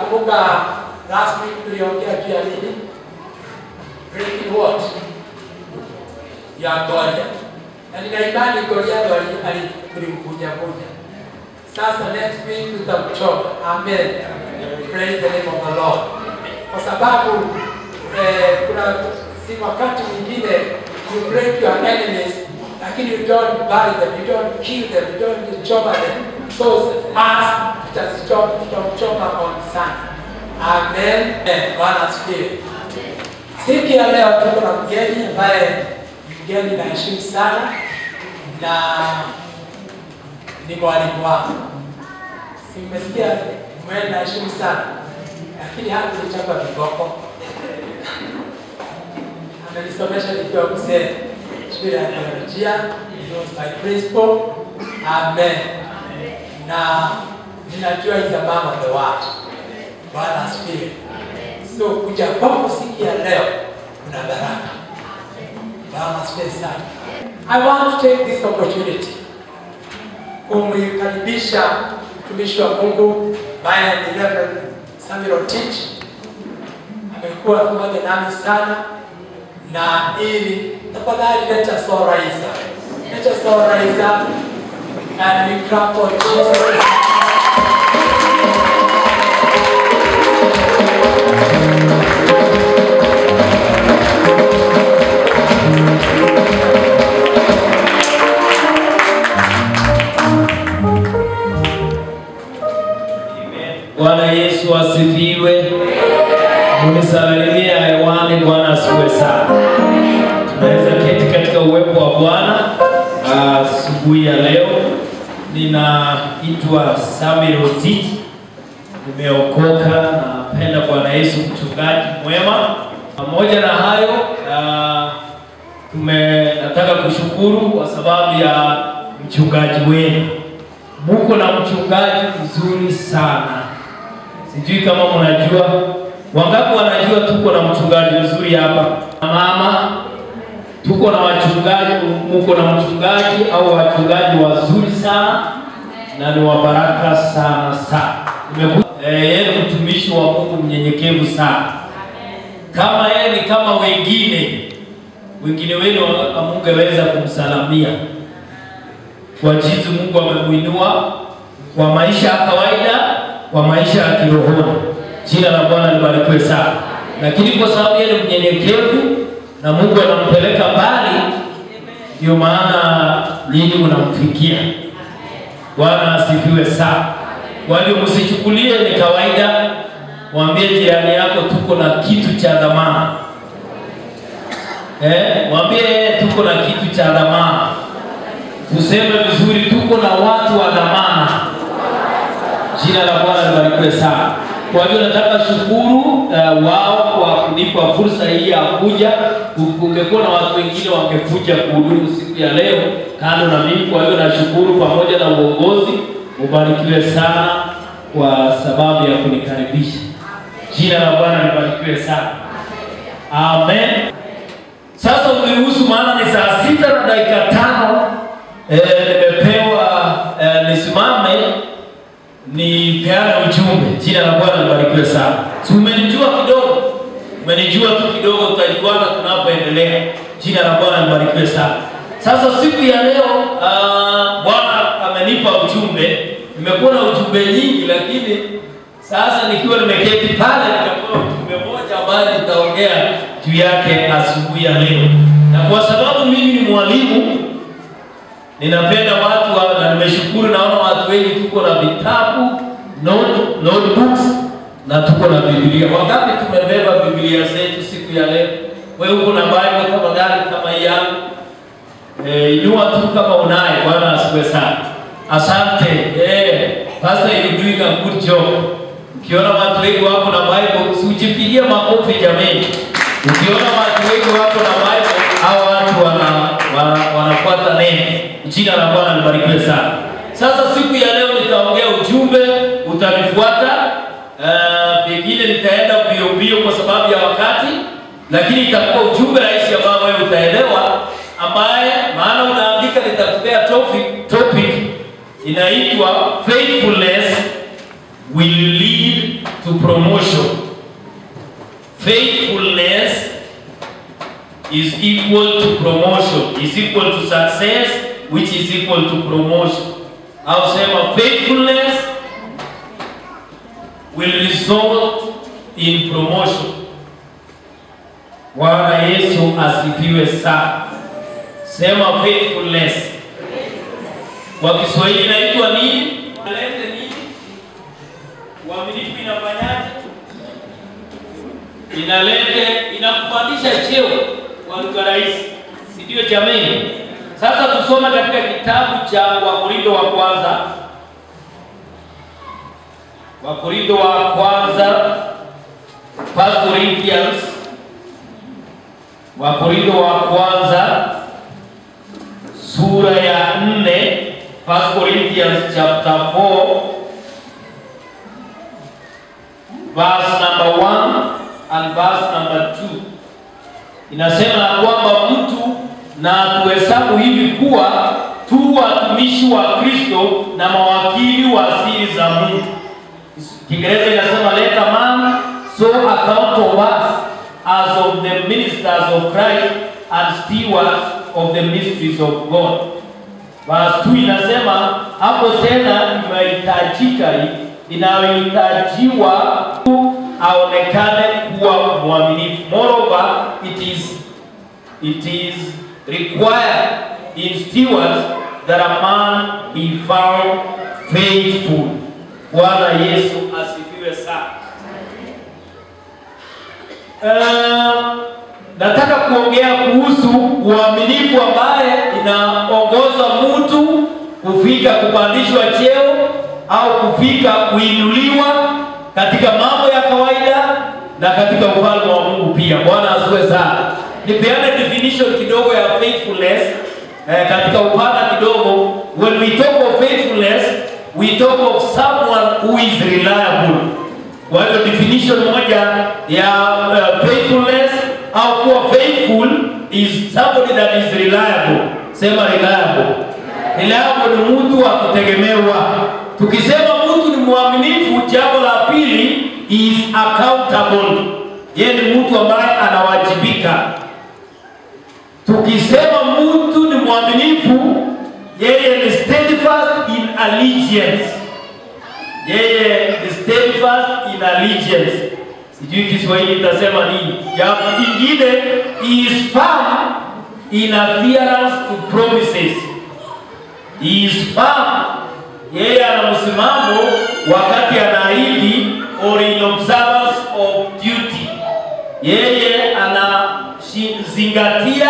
mnakumbuka last week tuliongea juu ya nini? Breaking what? Ya Goliath. Na nina imani Goliath ali- ali- tulimvunja vunja. Sasa next week tutamchoma. Amen. Praise the name of the Lord. Kwa sababu eh, kuna si wakati mwingine you break your enemies lakini you don't bury them, you don't kill them, you don't choma them. So us tutazichoma tutamchoma on Sunday. Amen. Amen. Bwana asifiwe. Siku ya leo tuko na mgeni ambaye ni mgeni naheshimu sana na ni mwalimu wangu. Si mmesikia mwe naheshimu sana, lakini hakunichapa viboko. Amenisomesha nikiwa mzee shule ya teolojia, he was my principal. Amen. Na ninajua is a man of the word. Bwana asifiwe. So kuja kwako siku ya leo kuna baraka. Bwana asifiwe sana. I want to take this opportunity kumkaribisha mtumishi wa Mungu ambaye ni Reverend Samuel Otich. Amekuwa pamoja nami sana na ili tafadhali let us all rise up. Let us all rise up and we clap for Jesus. Bwana Yesu asifiwe. Munisalimia hewani. Bwana asifiwe sana. Tunaweza keti katika uwepo wa Bwana asubuhi ya leo. Ninaitwa Samuel Otich, nimeokoka. Napenda Bwana Yesu, mchungaji mwema. Pamoja na hayo ah, tume nataka kushukuru kwa sababu ya mchungaji wenu. Muko na mchungaji mzuri sana. Sijui kama mnajua, wangapi wanajua tuko na mchungaji mzuri hapa? Mama, tuko na wachungaji, muko na mchungaji au wachungaji wazuri sana na ni wa baraka sana sana. Nimekuja eh, yeye ni mtumishi wa Mungu mnyenyekevu sana. Kama yeye ni kama wengine wengine wenu hamungeweza kumsalamia kwa jinsi Mungu amemuinua kwa maisha ya kawaida, kwa maisha ya kirohoni. Jina la Bwana libarikiwe sana. Lakini kwa sababu yeye ni mnyenyekevu na Mungu anampeleka mbali, ndio maana nyinyi mnamfikia. Bwana asifiwe sana. Kwa hiyo msichukulie ni kawaida, mwambie jirani yako tuko na kitu cha dhamana. Eh, mwambie tuko na kitu cha dhamana. Tuseme vizuri, tuko na watu wa dhamana. Jina la Bwana libarikiwe sana. Kwa hiyo nataka shukuru uh, wao kwa kunipa fursa hii ya kuja. Ungekuwa na watu wengine wangekuja kuhudumu siku ya leo kando na mimi. Kwa hiyo nashukuru pamoja na uongozi, ubarikiwe sana kwa sababu ya kunikaribisha. Jina la Bwana libarikiwe sana. Amen. Sasa uniruhusu, maana ni saa sita na dakika tano eh, nimepewa eh, nisimame nipeane ujumbe. Jina la Bwana libarikiwe sana. Si umenijua kidogo, umenijua tu kidogo, tutajuana tunapoendelea. Jina la Bwana libarikiwe sana. Sasa siku ya leo uh, Bwana amenipa ujumbe. Nimekuwa na ujumbe nyingi, lakini sasa nikiwa nimeketi pale nikapewa ujumbe moja ambayo nitaongea juu yake asubuhi ya leo, na kwa sababu mimi ni mwalimu ninapenda watu wa, na nimeshukuru, naona watu wengi tuko na vitabu note, notebooks na tuko na Biblia. Wangapi tumebeba Biblia zetu siku ya leo? Wewe uko na Bible kama gani kama hii yangu? Eh, inua tu kama unaye. Bwana asifiwe sana. Asante. Eh, pastor you doing a good job. Ukiona watu wengi wako na Bible, usijipigie makofi jameni. Ukiona watu wengi wako na Bible, hao watu wana, wana, wanafuata neno. Jina la Bwana libarikiwe sana. Sasa siku ya leo nitaongea ujumbe, utanifuata. Uh, pengine nitaenda mbio mbio kwa sababu ya wakati, lakini itakuwa ujumbe rahisi ambao wewe utaelewa, ambaye maana unaandika, nitakupea topic, topic inaitwa faithfulness will lead to promotion. Faithfulness is equal to promotion, is equal to success, which is equal to promotion. Au sema faithfulness will result in promotion. Bwana Yesu asifiwe sana. Sema faithfulness. Kwa Kiswahili inaitwa nini? Alete nini? Uaminifu inafanyaje? Inalete, inakupandisha cheo kwa lugha rahisi, si ndio jameni? Sasa tusome katika kitabu cha Wakorintho wa kwanza, Wakorintho wa kwanza, First Corinthians, Wakorintho wa kwanza sura ya nne, First Corinthians chapter 4 verse number 1 and verse number 2 inasema ya kwamba mtu na tuhesabu hivi kuwa tu watumishi wa Kristo na mawakili wa siri za Mungu. Kiingereza inasema let a man so account of us as of the ministers of Christ and stewards of the mysteries of God. Verse 2 inasema hapo tena inahitajika inayohitajiwa aonekane kuwa mwaminifu. Moreover, it is it is required in stewards that a man be found faithful. Bwana Yesu asifiwe sana. Uh, nataka kuongea kuhusu uaminifu ambaye inaongoza mtu kufika kupandishwa cheo au kufika kuinuliwa katika mambo ya kawaida na katika ufalme wa Mungu pia. Bwana asifiwe sana. Nipeane definition kidogo ya faithfulness eh, katika upana kidogo. When we talk of faithfulness, we talk of someone who is reliable. Kwa hivyo definition moja ya uh, faithfulness au kuwa faithful is somebody that is reliable. Sema reliable. Reliable ni mtu wa kutegemewa. Tukisema mtu ni mwaminifu, jambo la pili is accountable. Yeye ni mtu ambaye anawajibika. Tukisema mtu ni mwaminifu, yeye ni steadfast in allegiance. Yeye ni steadfast in allegiance. Sijui Kiswahili itasema nini. Ya ingine he is firm in adherence to promises. He is firm. Yeye ana msimamo wakati anaahidi or in observance of duty. Yeye anazingatia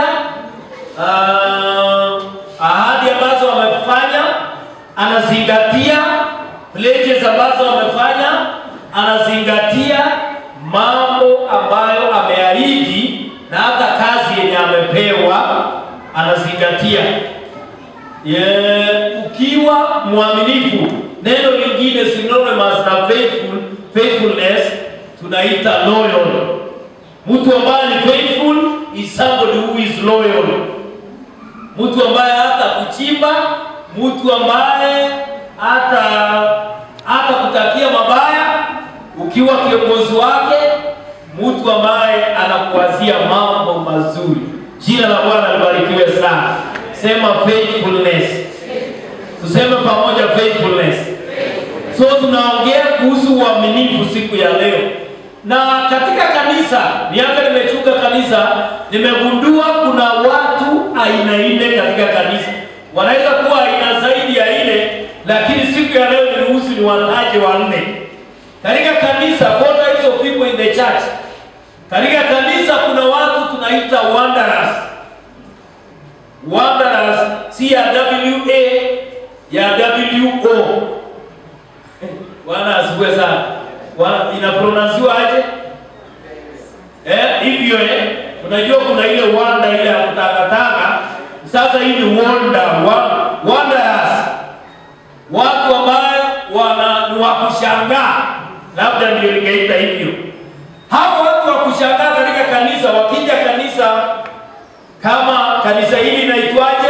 uh, ahadi ambazo amefanya, anazingatia pledges ambazo amefanya, anazingatia mambo ambayo ameahidi na hata kazi yenye amepewa anazingatia. Yeah, ukiwa mwaminifu, neno lingine synonymous na faithful, faithfulness tunaita loyal. Mtu ambaye ni faithful is somebody who is loyal. Mtu ambaye hata kuchimba, mtu ambaye hata hata kutakia mabaya, ukiwa kiongozi wake, mtu ambaye anakuwazia mambo mazuri. Jina la Bwana libarikiwe sana. Sema faithfulness. Tuseme pamoja faithfulness. So tunaongea kuhusu uaminifu siku ya leo, na katika kanisa, miaka nimechunga kanisa, nimegundua kuna watu aina nne katika kanisa. Wanaweza kuwa aina zaidi ya nne, lakini siku ya leo niruhusu ni wataje wanne katika kanisa. Four types of people in the church. Katika kanisa kuna watu tunaita wanderers wanderers si ya WA ya WO. Bwana asifiwe sana. Bwana inapronansiwa aje? Eh, hivyo eh. Unajua kuna ile wanda ile ya kutangatanga. Sasa hii ni wonder, wa, wanderers. Watu ambao wana ni wa kushangaa. Labda ndio ningeita hivyo. Hao watu wa kushangaa katika kanisa wakija kanisa kama kanisa hili linaitwaje?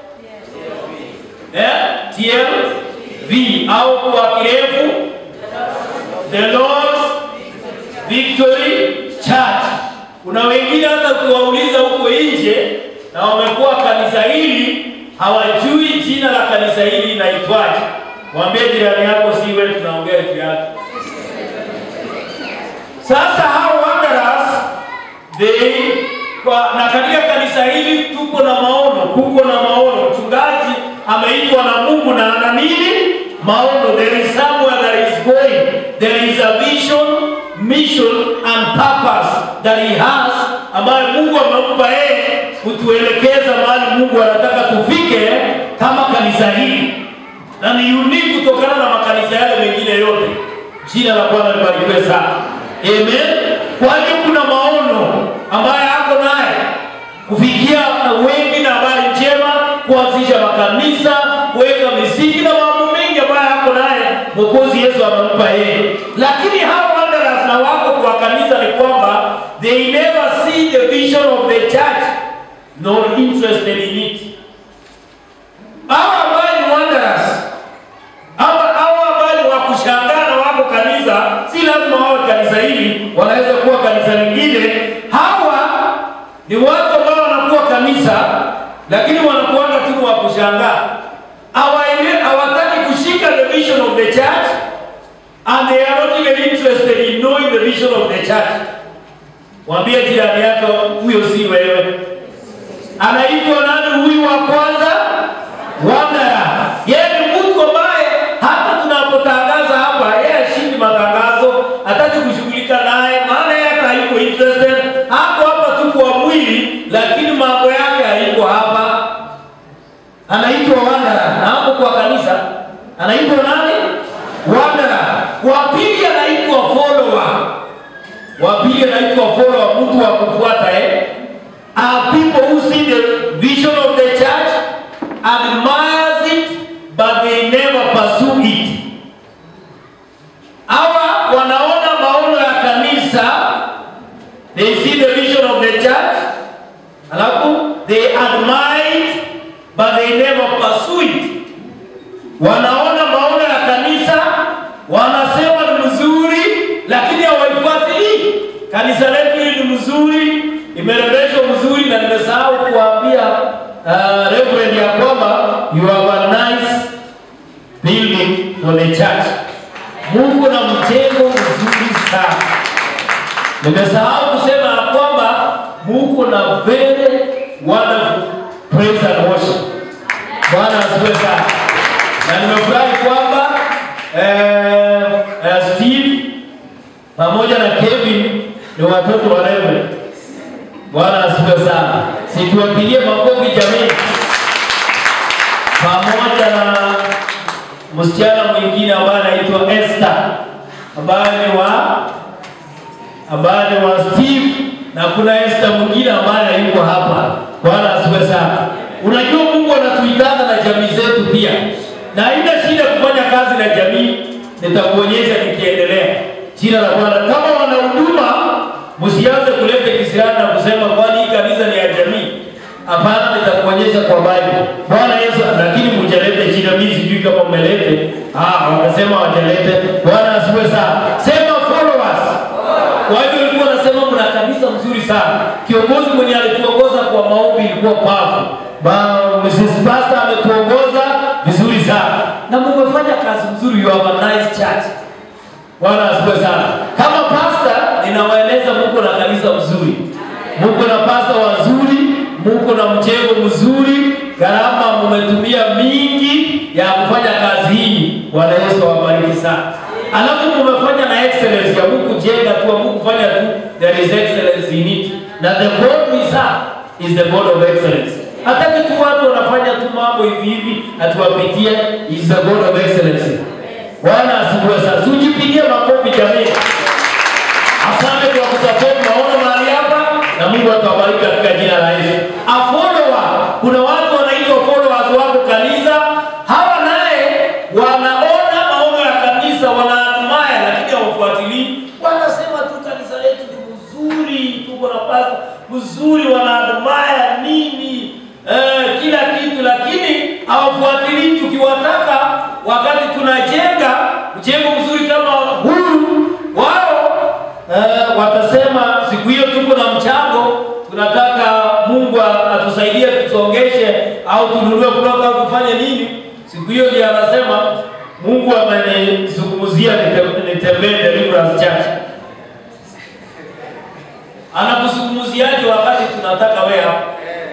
Eh? TLV au kwa kirefu The Lord's Victory Church. Kuna wengine hata ukiwauliza huko nje na wamekuwa kanisa hili hawajui jina la kanisa hili linaitwaje. Mwambie jirani yako, si wewe tunaongea juu yake. Sasa hao wanderers they kwa, na katika kanisa hili tuko na maono, kuko na maono. Mchungaji ameitwa na Mungu na ana nini? Maono. There is somewhere that is going. There is a vision, mission and purpose that he has, ambayo Mungu amempa yeye kutuelekeza mahali Mungu anataka tufike kama kanisa hili, na ni unique kutokana na makanisa yale mengine yote. Jina la Bwana libarikiwe sana. Amen. Kwa hiyo kuna maono ambayo ako naye kufikia wengi na habari njema, kuanzisha makanisa, kuweka misingi na mambo mengi ambayo ako naye Mwokozi Yesu amempa yeye. Lakini hao wanderers na wako kwa kanisa ni kwamba they never see the vision of the church nor interested in it. Hao ambao ni wanderers Hawa hawa ambao ni wa kushangaa na wako kanisa, si lazima wawe kanisa hili, wanaweza kuwa kanisa lingine. Hawa ni watu ambao wanakuwa kanisa, lakini wanakuanga tu wa kushangaa. Hawaele- Hawataki kushika the vision of the church and they are not even interested in knowing the vision of the church. Mwambie jirani yako, huyo si wewe. Anaitwa nani huyu wa kwanza? Wanderer. Yeye ni mtu ambaye hata tunapotangaza hapa, yeye ashindi matangazo, hataki kushughulika naye, maana yeye hata hayuko interested. Hapo hapa tu kwa mwili, lakini mambo yake hayuko hapa. Anaitwa Wanderer, na hapo kwa kanisa anaitwa nani? Wanderer. Wa pili anaitwa follower. Wa pili anaitwa follower, mtu wa kufuata eh? are people who see the vision of the church, admires it, but they never pursue it. Hawa wanaona maono ya kanisa, they see the vision of the church, alafu they admire it, but they never pursue it. Wanaona maono ya kanisa, wanasema ni mzuri, lakini hawaifuatilii. Kanisa letu hili ni mzuri, imerembeshwa mzuri, na nimesahau kuambia uh, Reverend ya kwamba you have a nice building for the church. Mungu na mjengo mzuri sana. Nimesahau kusema ya kwamba Mungu na very wonderful praise and worship. Bwana asifiwe sana. Na nimefurahi kwamba eh, eh, Steve pamoja na Kevin ni watoto wa Reverend. Bwana asifiwe sana. Situwapigie makofi jamii, pamoja na msichana mwingine ambaye anaitwa Esther ambaye ni wa ambaye ni wa Steve na kuna Esther mwingine ambaye yuko hapa. Bwana asifiwe sana. Unajua Mungu anatuitana na jamii zetu pia, na haina shida kufanya kazi na jamii. Nitakuonyesha nikiendelea. Jina la Bwana. Kama wana huduma, msianze kuleta kisirani na kusema kwani hii kanisa ni ya jamii. Hapana, nitakuonyesha kwa Bible. Bwana Yesu, lakini mjalete jina, mimi sijui kama mmelete. Ah, wamesema wajalete. Bwana asifiwe sana. Sema followers. Kwa hivyo ilikuwa nasema mna kanisa mzuri sana. Kiongozi mwenye alituongoza kwa maombi ilikuwa pafu. Ba Mrs. Pastor ametuongoza vizuri sana. Na mmefanya kazi mzuri, you have a nice church. Bwana asifiwe sana. Kama pastor ninawaeleza Mungu na kanisa mzuri. Mungu na pastor wazuri, Mungu na mjengo mzuri, gharama mmetumia mingi ya kufanya kazi hii. Bwana Yesu awabariki sana. Alafu mmefanya na excellence ya Mungu jenga tu, Mungu fanya tu, there is excellence in it. Na the God we serve is the God of excellence. Hataki tu watu wanafanya tu mambo hivi hivi atuwapitie, is the God of excellence. Bwana asifiwe sana. Tujipigie makofi jamii. Asante kwa kusupport maono mahali hapa na Mungu atawabariki katika jina la Yesu. A follower, kuna watu wanaitwa followers wako kanisa. Hawa naye wanaona maono ya kanisa, wanaadmire lakini hawafuatilii. Wanasema tu kanisa letu ni mzuri, tuko na pasta mzuri, wanaadmire nini eh, kila kitu, lakini hawafuatilii. Tukiwataka wakati tunajenga mjengo mzuri kama huu wao eh, wanasema siku hiyo tuko na mchango, tunataka Mungu atusaidie tusongeshe au tununue kutoka au tufanye nini. Siku hiyo ndiye anasema Mungu amenizungumzia nite- nitembee Deliverance Church. Anakuzungumziaje wakati tunataka wewe hapo?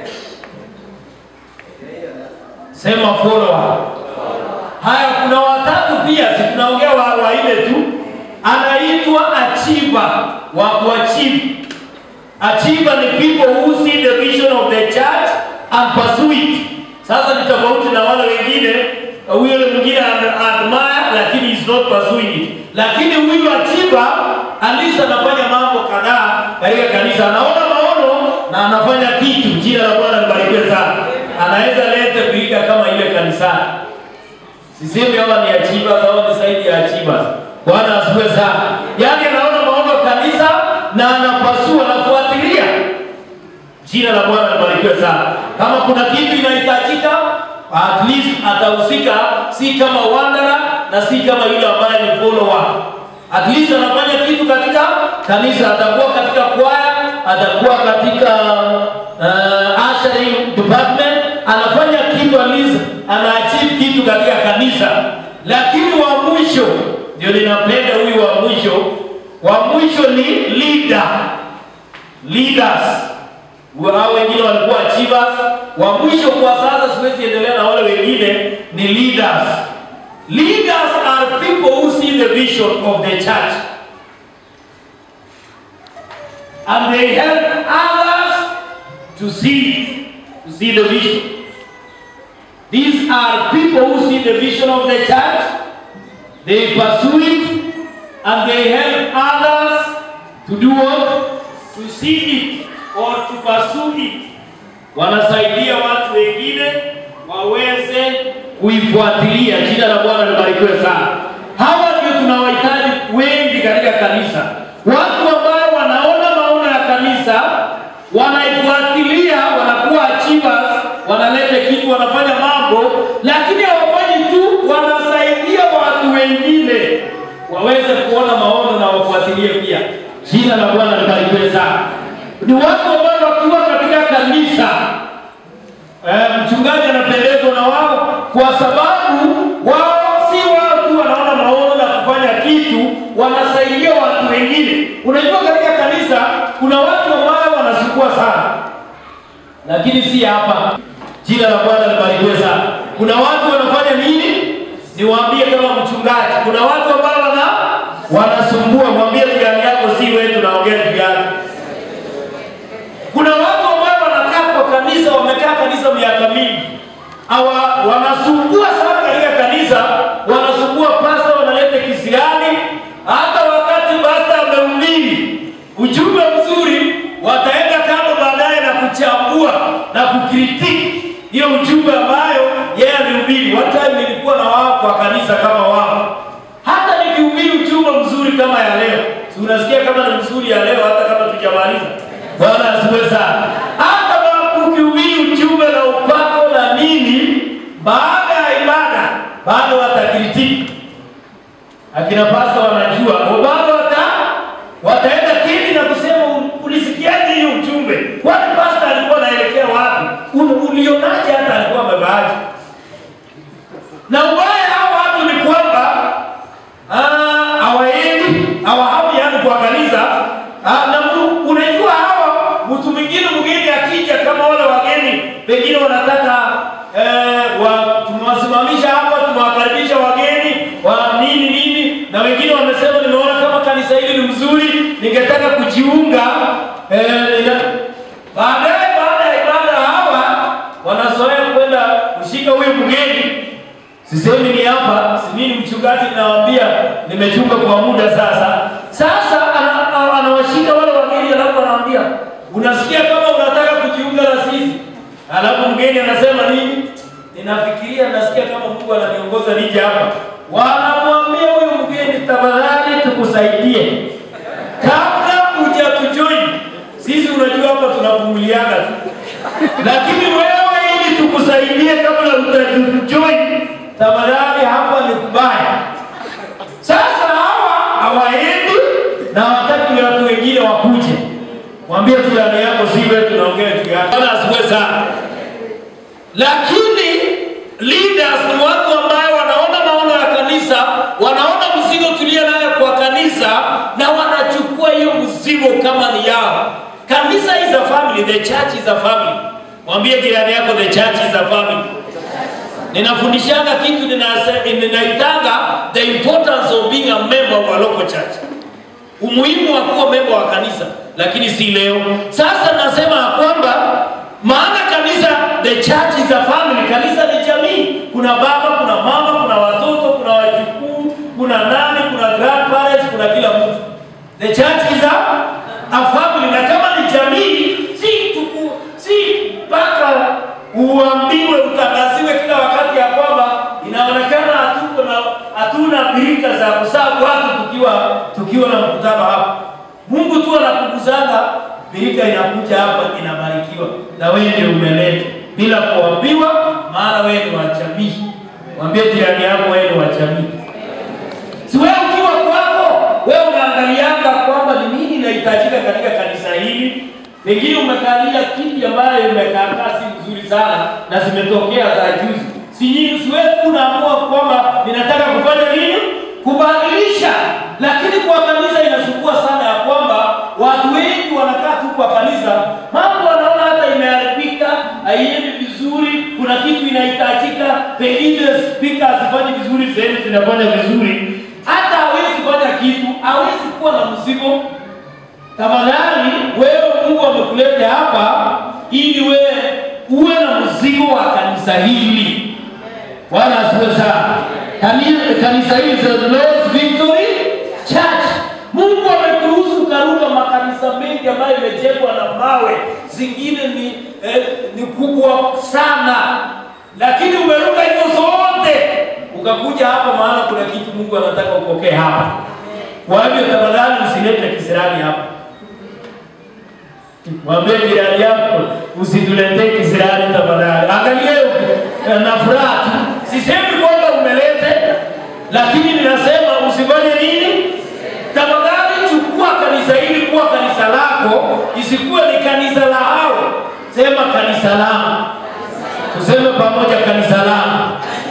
Sema follower. Haya, kuna watatu pia, si tunaongea wa wanne tu. Anaitwa achiever, wa kuachieve. Achiever ni people who see the vision of the church and pursue it. Sasa ni tofauti na wale wengine, huyo yule mwingine ad- admire lakini is not pursuing it. Lakini huyu achiever at least anafanya mambo kadhaa katika kanisa, anaona maono na anafanya kitu. Jina la Bwana libarikiwe sana. Anaweza lete kuiga kama ile kanisani. Sisemi hawa ni achievers au ni zaidi ya achievers. Bwana asifiwe sana. Yaani anaona maono kanisa na anapasua na kufuatilia. Jina la Bwana libarikiwe sana. Kama kuna kitu inahitajika, at least atahusika, si kama wanderer na si kama yule ambaye ni follower. At least anafanya kitu katika kanisa, atakuwa katika kwaya, atakuwa katika uh, ushering department, anafanya kitu at least ana achieve kitu katika kanisa. Lakini wa mwisho ndio ninapenda huyu wa mwisho. Wa mwisho ni leader leaders hao wengine walikuwa achievers. Wa mwisho kwa sasa, siwezi endelea na wale wengine, ni leaders. Leaders are people who see the vision of the church and they help others to see it, to see the vision. These are people who see the vision of the church, they pursue it, and they help others to do what? To see it or to pursue it. Wanasaidia watu wengine waweze kuifuatilia. Jina la Bwana libarikiwe sana. Hawa ndio tunawahitaji wengi katika kanisa, watu ambao wanaona maono ya kanisa, wanaifuatilia, wanakuwa achievers, wanaleta kitu, wanafanya mambo, lakini hawafanyi tu, wanasaidia watu wengine waweze kuona maono na wafuatilie pia. Jina la Bwana libarikiwe sana. Ni watu ambao wakiwa katika kanisa eh, mchungaji anapendezwa na wao kwa sababu wao si wao tu wanaona maono na kufanya kitu, wanasaidia watu wengine. Unajua, katika kanisa kuna watu ambao wanasukua sana, lakini si hapa. Jina la Bwana libarikiwe sana. Kuna watu wanafanya nini? Niwaambie kama mchungaji, kuna watu ambao wana wanasumbua. Mwambie jirani yako, si wewe tunaongea juu yake. Kuna watu ambao wanakaa kwa kanisa, wamekaa kanisa miaka mingi, hawa wanasumbua sana katika kanisa, wanasumbua pasta, wanaleta kisirani. Hata wakati pasta amehubiri ujumbe mzuri, wataenda kando baadaye na kuchambua na kukritiki hiyo ujumbe ambayo yeye alihubiri. One time nilikuwa na wao kwa kanisa kama wao, hata nikihubiri ujumbe mzuri kama ya leo, si unasikia kama ni mzuri ya leo, hata kama tujamaliza. Bwana asifiwe sana. Hata kama ukihubiri ujumbe na upako na nini, baada ya ibada bado watakritiki. Akina pasta wanajua, bado wata wataenda kiti na kusema ulisikiaje hiyo ujumbe? Kwani pasta alikuwa anaelekea wapi? U- Ulionaje hata alikuwa amebaaje? Na ubaya hao watu ni kwamba ah, hawaendi hawahami yani kwa kanisa ah, na mu- unajua hawa mtu mwingine mgeni akija kama wale wageni pengine wanataka eh, wa, tumewasimamisha hapa tumewakaribisha wageni wa nini nini, na wengine wamesema nimeona kama kanisa hili ni mzuri, ningetaka kujiunga eh, nina, baadaye baada ya ibada hawa wanazoea kwenda kushika huyu mgeni Sisemi ni hapa, si mimi mchungaji ninawaambia nimechunga kwa muda sasa. Sasa ana- ana- anawashika wale wageni alafu anawaambia, unasikia kama unataka kujiunga na sisi. Alafu mgeni anasema nini? Ninafikiria nasikia kama Mungu ananiongoza nije hapa. Wanamwambia huyu mgeni, tafadhali tukusaidie. Kabla hujatujoin, sisi unajua hapa tunavumiliana tu. Lakini wewe ili tukusaidie kabla hujatujoin, tafadhali hapa ni kubaya. Sasa hawa hawaendi na hawataki watu wengine wakuje. Mwambie jirani yako, si wewe tunaongea juu yake. Bwana asifiwe sana. Lakini leaders ni watu ambao wanaona maono ya kanisa, wanaona mzigo tulio nayo kwa kanisa na wanachukua hiyo mzigo kama ni yao. Kanisa is a family, the church is a family. Mwambie jirani yako, the church is a family. Ninafundishanga kitu ninase- ninaitanga the importance of being a member of a local church umuhimu wa kuwa memba wa kanisa, lakini si leo. Sasa nasema ya kwamba maana kanisa, the church is a family. Kanisa ni jamii, kuna baba, kuna mama, kuna watoto, kuna wajukuu, kuna nani, kuna grandparents, kuna kila mtu. The church is a, a family, na kama ni jamii, si tuku, si mpaka uambiwe utangaziwe kila wakati ya kwamba inaonekana hatuko na hatuna birika za kusabu watu tukiwa tukiwa na mkutano hapa. Mungu tu anakuguzanga, birika inakuja hapa inabarikiwa, na wewe ndio umeleta bila kuambiwa, maana wewe ni wa jamii. Mwambie jirani yako wewe ni wa jamii. Si wewe ukiwa kwako, wewe unaangalianga kwamba ni nini inahitajika katika kanisa hili. Pengine umekalia kiti ambayo imekaa si nzuri sana na zimetokea za juzi. Si nyinyi, si wewe tu unaamua kwamba ninataka kufanya nini? Kubadilisha. Lakini kwa kanisa inasumbua sana ya kwamba watu wengi wanakaa tu kwa kanisa, mambo wanaona hata imeharibika, haiendi vizuri, kuna kitu inahitajika, pengine spika hazifanyi vizuri, sehemu zinafanya vizuri, hata hawezi fanya kitu, hawezi kuwa na mzigo. Tafadhali wewe, Mungu amekuleta hapa ili wewe uwe na mzigo wa kanisa hili. Bwana asifiwe sana. Kani- Kanisa hili is the Lord's Victory Church. Mungu amekuruhusu karuka makanisa mengi ambayo imejengwa na mawe, zingine ni eh, ni kubwa sana, lakini umeruka hizo zote ukakuja hapa, maana kuna kitu Mungu anataka upokee hapa. Kwa hivyo tafadhali usilete kisirani hapa. Mwambie jirani yako usituletee kisirani tafadhali. Angalia eh, na furaha tu. Sisemi kwamba umelete, lakini ninasema usifanye nini? Tafadhali chukua kanisa hili kuwa kanisa lako, isikuwe ni kanisa la hao. Sema kanisa langu. Tuseme pamoja kanisa langu.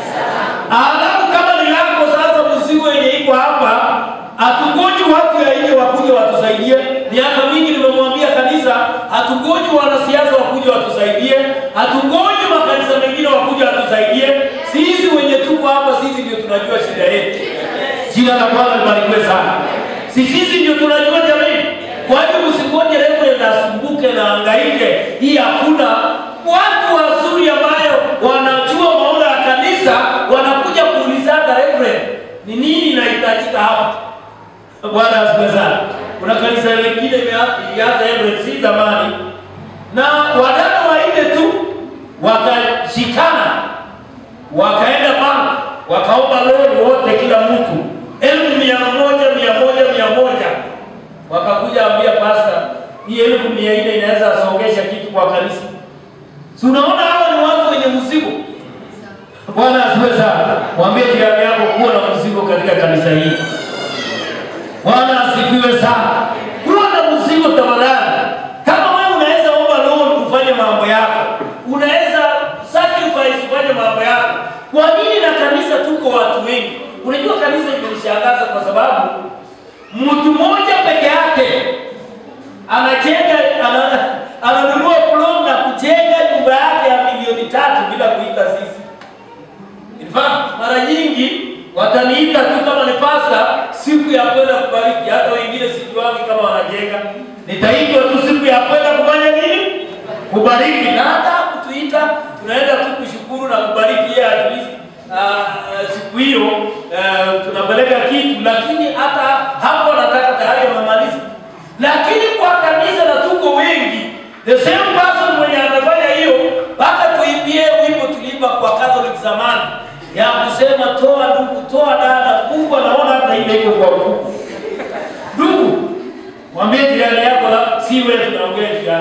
Alafu kama ni lako sasa, mzigo yenye iko hapa, hatungoji watu ya nje wakuje watusaidie. Miaka mingi nimemwambia kanisa, hatungoji wanasiasa wakuje watusaidie, hatungoji makanisa mengine wakuje watusaidie. Sisi wenye tuko hapa, sisi ndio tunajua shida yetu. Jina la Bwana libarikiwe sana. Si sisi ndio tunajua jamii. Kwa hiyo msingoje reverend asumbuke na angaike. Hii hakuna watu wazuri ambayo wanajua maono ya kanisa wanakuja kuulizana reverend, ni nini inahitajika hapa? Bwana asifiwe sana. Kuna kanisa lingine imea- ilianza Emirates si zamani, na wadada wanne tu wakashikana wakaenda bank wakaomba loan wote, kila mtu elfu mia moja mia moja mia moja wakakuja ambia pasta, hii elfu mia nne inaweza songesha kitu kwa kanisa. Si unaona hawa ni watu wenye mzigo. Bwana asifiwe sana. Mwambie jirani yako kuwa na mzigo katika kanisa hili. Bwana asifiwe sana. Kuwa na mzigo tafadhali. Kama wewe unaweza omba loan ufanye mambo yako, unaweza sacrifice ufanye mambo yako. Kwa nini na kanisa tuko watu wengi? Unajua kanisa imenishangaza kwa sababu mtu mmoja peke yake anajenga ana- ananunua plot na kujenga nyumba yake ya milioni tatu bila kuita sisi. In fact, mara nyingi wataniita tu kama ni pasta siku ya kwenda kubariki, hata wengine sijuangi kama wanajenga. Nitaitwa tu siku ya kwenda kufanya nini? Kubariki, na hata kutuita tunaenda tu kushukuru na kubariki yeye at least uh, siku hiyo uh, tunapeleka kitu, lakini hata hapo nataka tayari wamemaliza. Lakini kwa kanisa na tuko wengi, the same person mwenye amefanya hiyo, mpaka tuimbie wimbo tuliimba kwa Catholic zamani ya kusema toa ndugu, toa dada. Mungu anaona hata ile iko kwa ukubwa. Ndugu, mwambie jirani yako, la- si wewe tunaongea jirani.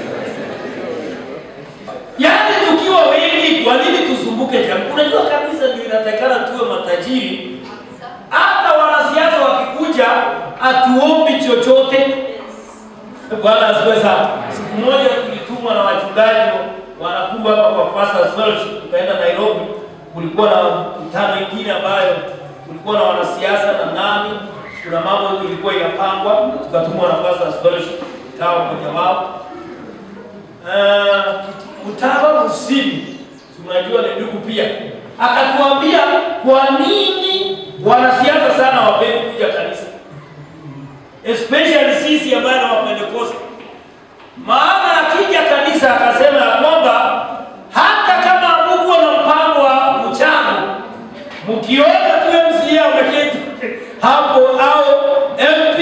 Yaani tukiwa wengi, kwa nini tusumbuke jamii? Unajua kanisa ndio inatakana tuwe matajiri. Hata wanasiasa wakikuja, hatuombi chochote. Bwana asifiwe sana. Siku moja tulitumwa na wachungaji wanakuwa hapa kwa Pastors Fellowship, tukaenda Nairobi. Kulikuwa na mkutano ingine ambayo kulikuwa na wanasiasa na nani, kuna mambo ilikuwa inapangwa, na tukatumwa na Pastors Fellowship, ikawa mmoja wao. Uh, Mtaba Musini, tunajua ni ndugu pia, akatuambia kwa nini wanasiasa sana wapendi kuja kanisa especially sisi ambayo na Wapentekoste. Maana akija kanisa akasema ya kwamba hata kama hamukuwa na mpango wa mchango, mkiona tu MCA ameketi hapo au MP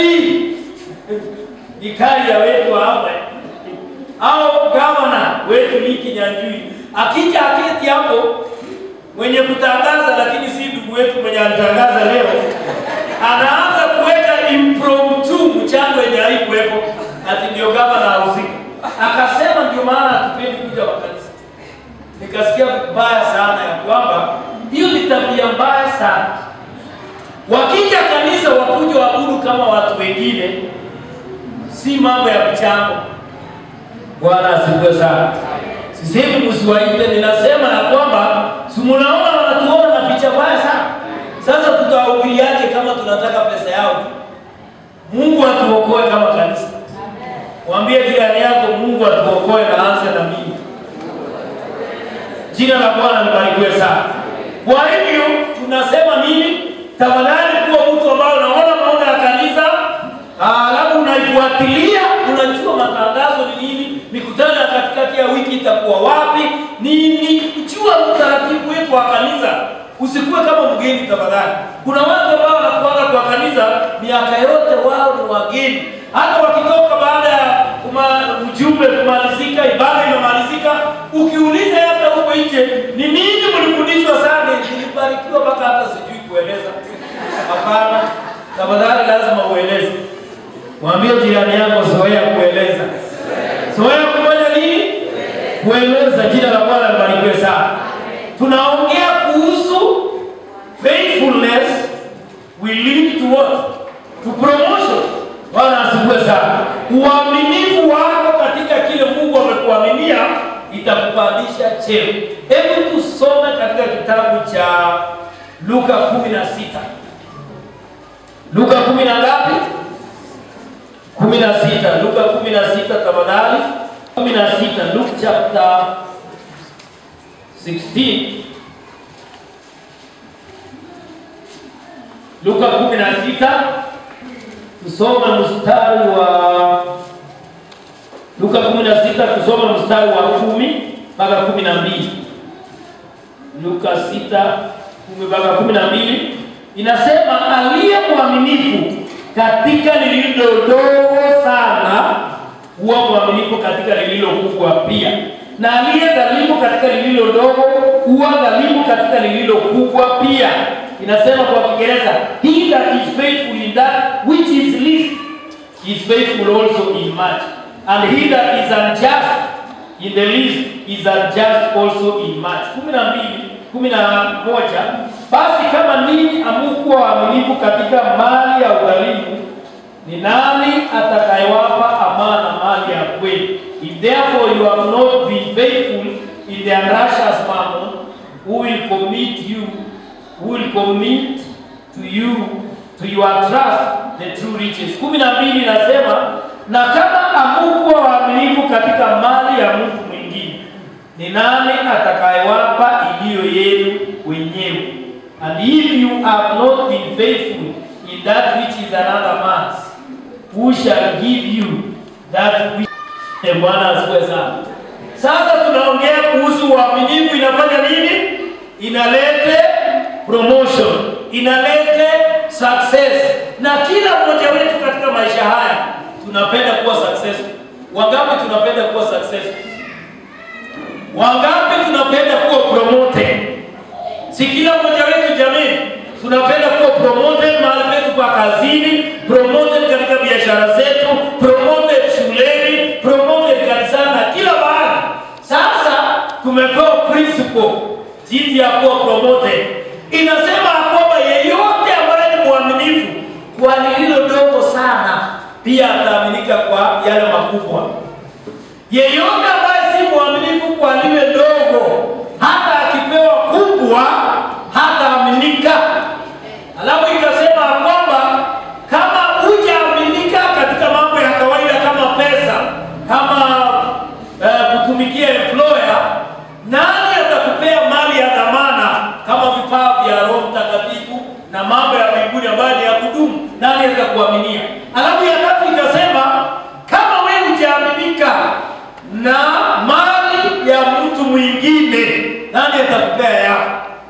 ikaria wetu hapa au gavana wetu Liki Nyanjui akija aketi hapo mwenye kutangaza, lakini si ndugu wetu mwenye alitangaza leo, anaanza kuweka impromptu mchango yenye haikuwepo, ati ndio gavana ahusika. Akasema ndio maana hatupendi kuja wa kanisa. Nikasikia vibaya sana ya kwamba hiyo ni tabia mbaya sana. Wakija kanisa wakuja waabudu kama watu wengine, si mambo ya michango. Bwana asifiwe sana. Sisemi msiwaite, ninasema ya kwamba si mnaona wanatuona na picha mbaya sana. Sasa tutawahubiriaje kama tunataka pesa yao tu? Mungu atuokoe kama kanisa. Mwambie jirani yako, Mungu atuokoe na anze na mimi. Jina la Bwana libarikiwe sana. Kwa hivyo tunasema nini? Tafadhali kuwa mtu ambao unaona maono ya kanisa, alafu unaifuatilia, unajua matangazo ni nini, mikutano ya katikati ya wiki itakuwa wapi, nini, jua utaratibu wetu wa kanisa. Usikuwe kama mgeni tafadhali. Kuna watu ambao wanakuanga kwa kanisa miaka yote, wao ni wageni, hata wakitoka baada ya kuma- ujumbe kumalizika, ibada imemalizika, ukiuliza hata huko nje, ni nini mlifundishwa sana? Nilibarikiwa mpaka hata sijui kueleza. Hapana, tafadhali lazima ueleze. Mwambie jirani yako, zoea kueleza. Zoea kufanya nini? Kueleza. Jina la Bwana libarikiwe sana. Tunaongea kuhusu faithfulness will lead to what? To promotion. Bwana asifiwe sana. Uaminifu wako katika kile Mungu amekuaminia itakupandisha cheo. Hebu tusome katika kitabu cha Luka 16. Luka 10 na ngapi? 16. Luka 16 tafadhali. 16 Luke chapter 16 Luka 16 tusome mstari wa Luka 16 tusome mstari wa kumi mpaka kumi na mbili Luka 6 kumi mpaka kumi na mbili inasema aliye mwaminifu katika lililo dogo sana huwa mwaminifu katika lililo kubwa pia, na aliye dhalimu katika lililo dogo huwa dhalimu katika lililo kubwa pia. Inasema kwa Kiingereza, he that is faithful in that which is least is faithful also in much, and he that is unjust in the least is unjust also in much. kumi na mbili kumi na moja basi kama ninyi amukuwa waaminifu katika mali ya udhalimu ni nani atakayewapa amana mali ya kweli? If therefore you have not been faithful in the unrighteous mammon, who will commit you, who will commit to you, to your trust the true riches. kumi na mbili inasema na kama amukuwa waaminifu katika mali ya mtu mwingine, ni nani atakayewapa iliyo yenu wenyewe? And if you have not been faithful in that which is another man's, who shall give you that which... Eh, Bwana asifiwe sana. Sasa tunaongea kuhusu uaminifu inafanya nini? Inalete promotion, inalete success. Na kila mmoja wetu katika maisha haya tunapenda kuwa successful. Wangapi tunapenda kuwa successful? Wangapi tunapenda kuwa promoted? Si kila mmoja wetu jamii tunapenda kuwa promoted mahali petu kwa kazini, promoted katika biashara zetu, promoted shuleni, promoted kanisani na kila mahali. Sasa tumepewa principle jinsi ya kuwa promoted. Inasema ya kwamba yeyote ambaye ni mwaminifu kwa lililo dogo sana pia ataaminika kwa yale makubwa. Yeyote ambaye si mwaminifu kwa lile ndogo, hata akipewa kubwa hataaminika. Alafu ikasema ya kwamba kama hujaaminika katika mambo ya kawaida kama pesa, kama eh, kutumikia employer, nani atakupea mali ya dhamana kama vifaa vya Roho Mtakatifu na mambo ya mbinguni ambayo ni ya kudumu? Nani atakuaminia? Alafu ya tatu ikasema kama wewe hujaaminika na mali ya mtu mwingine, nani atakupea yako?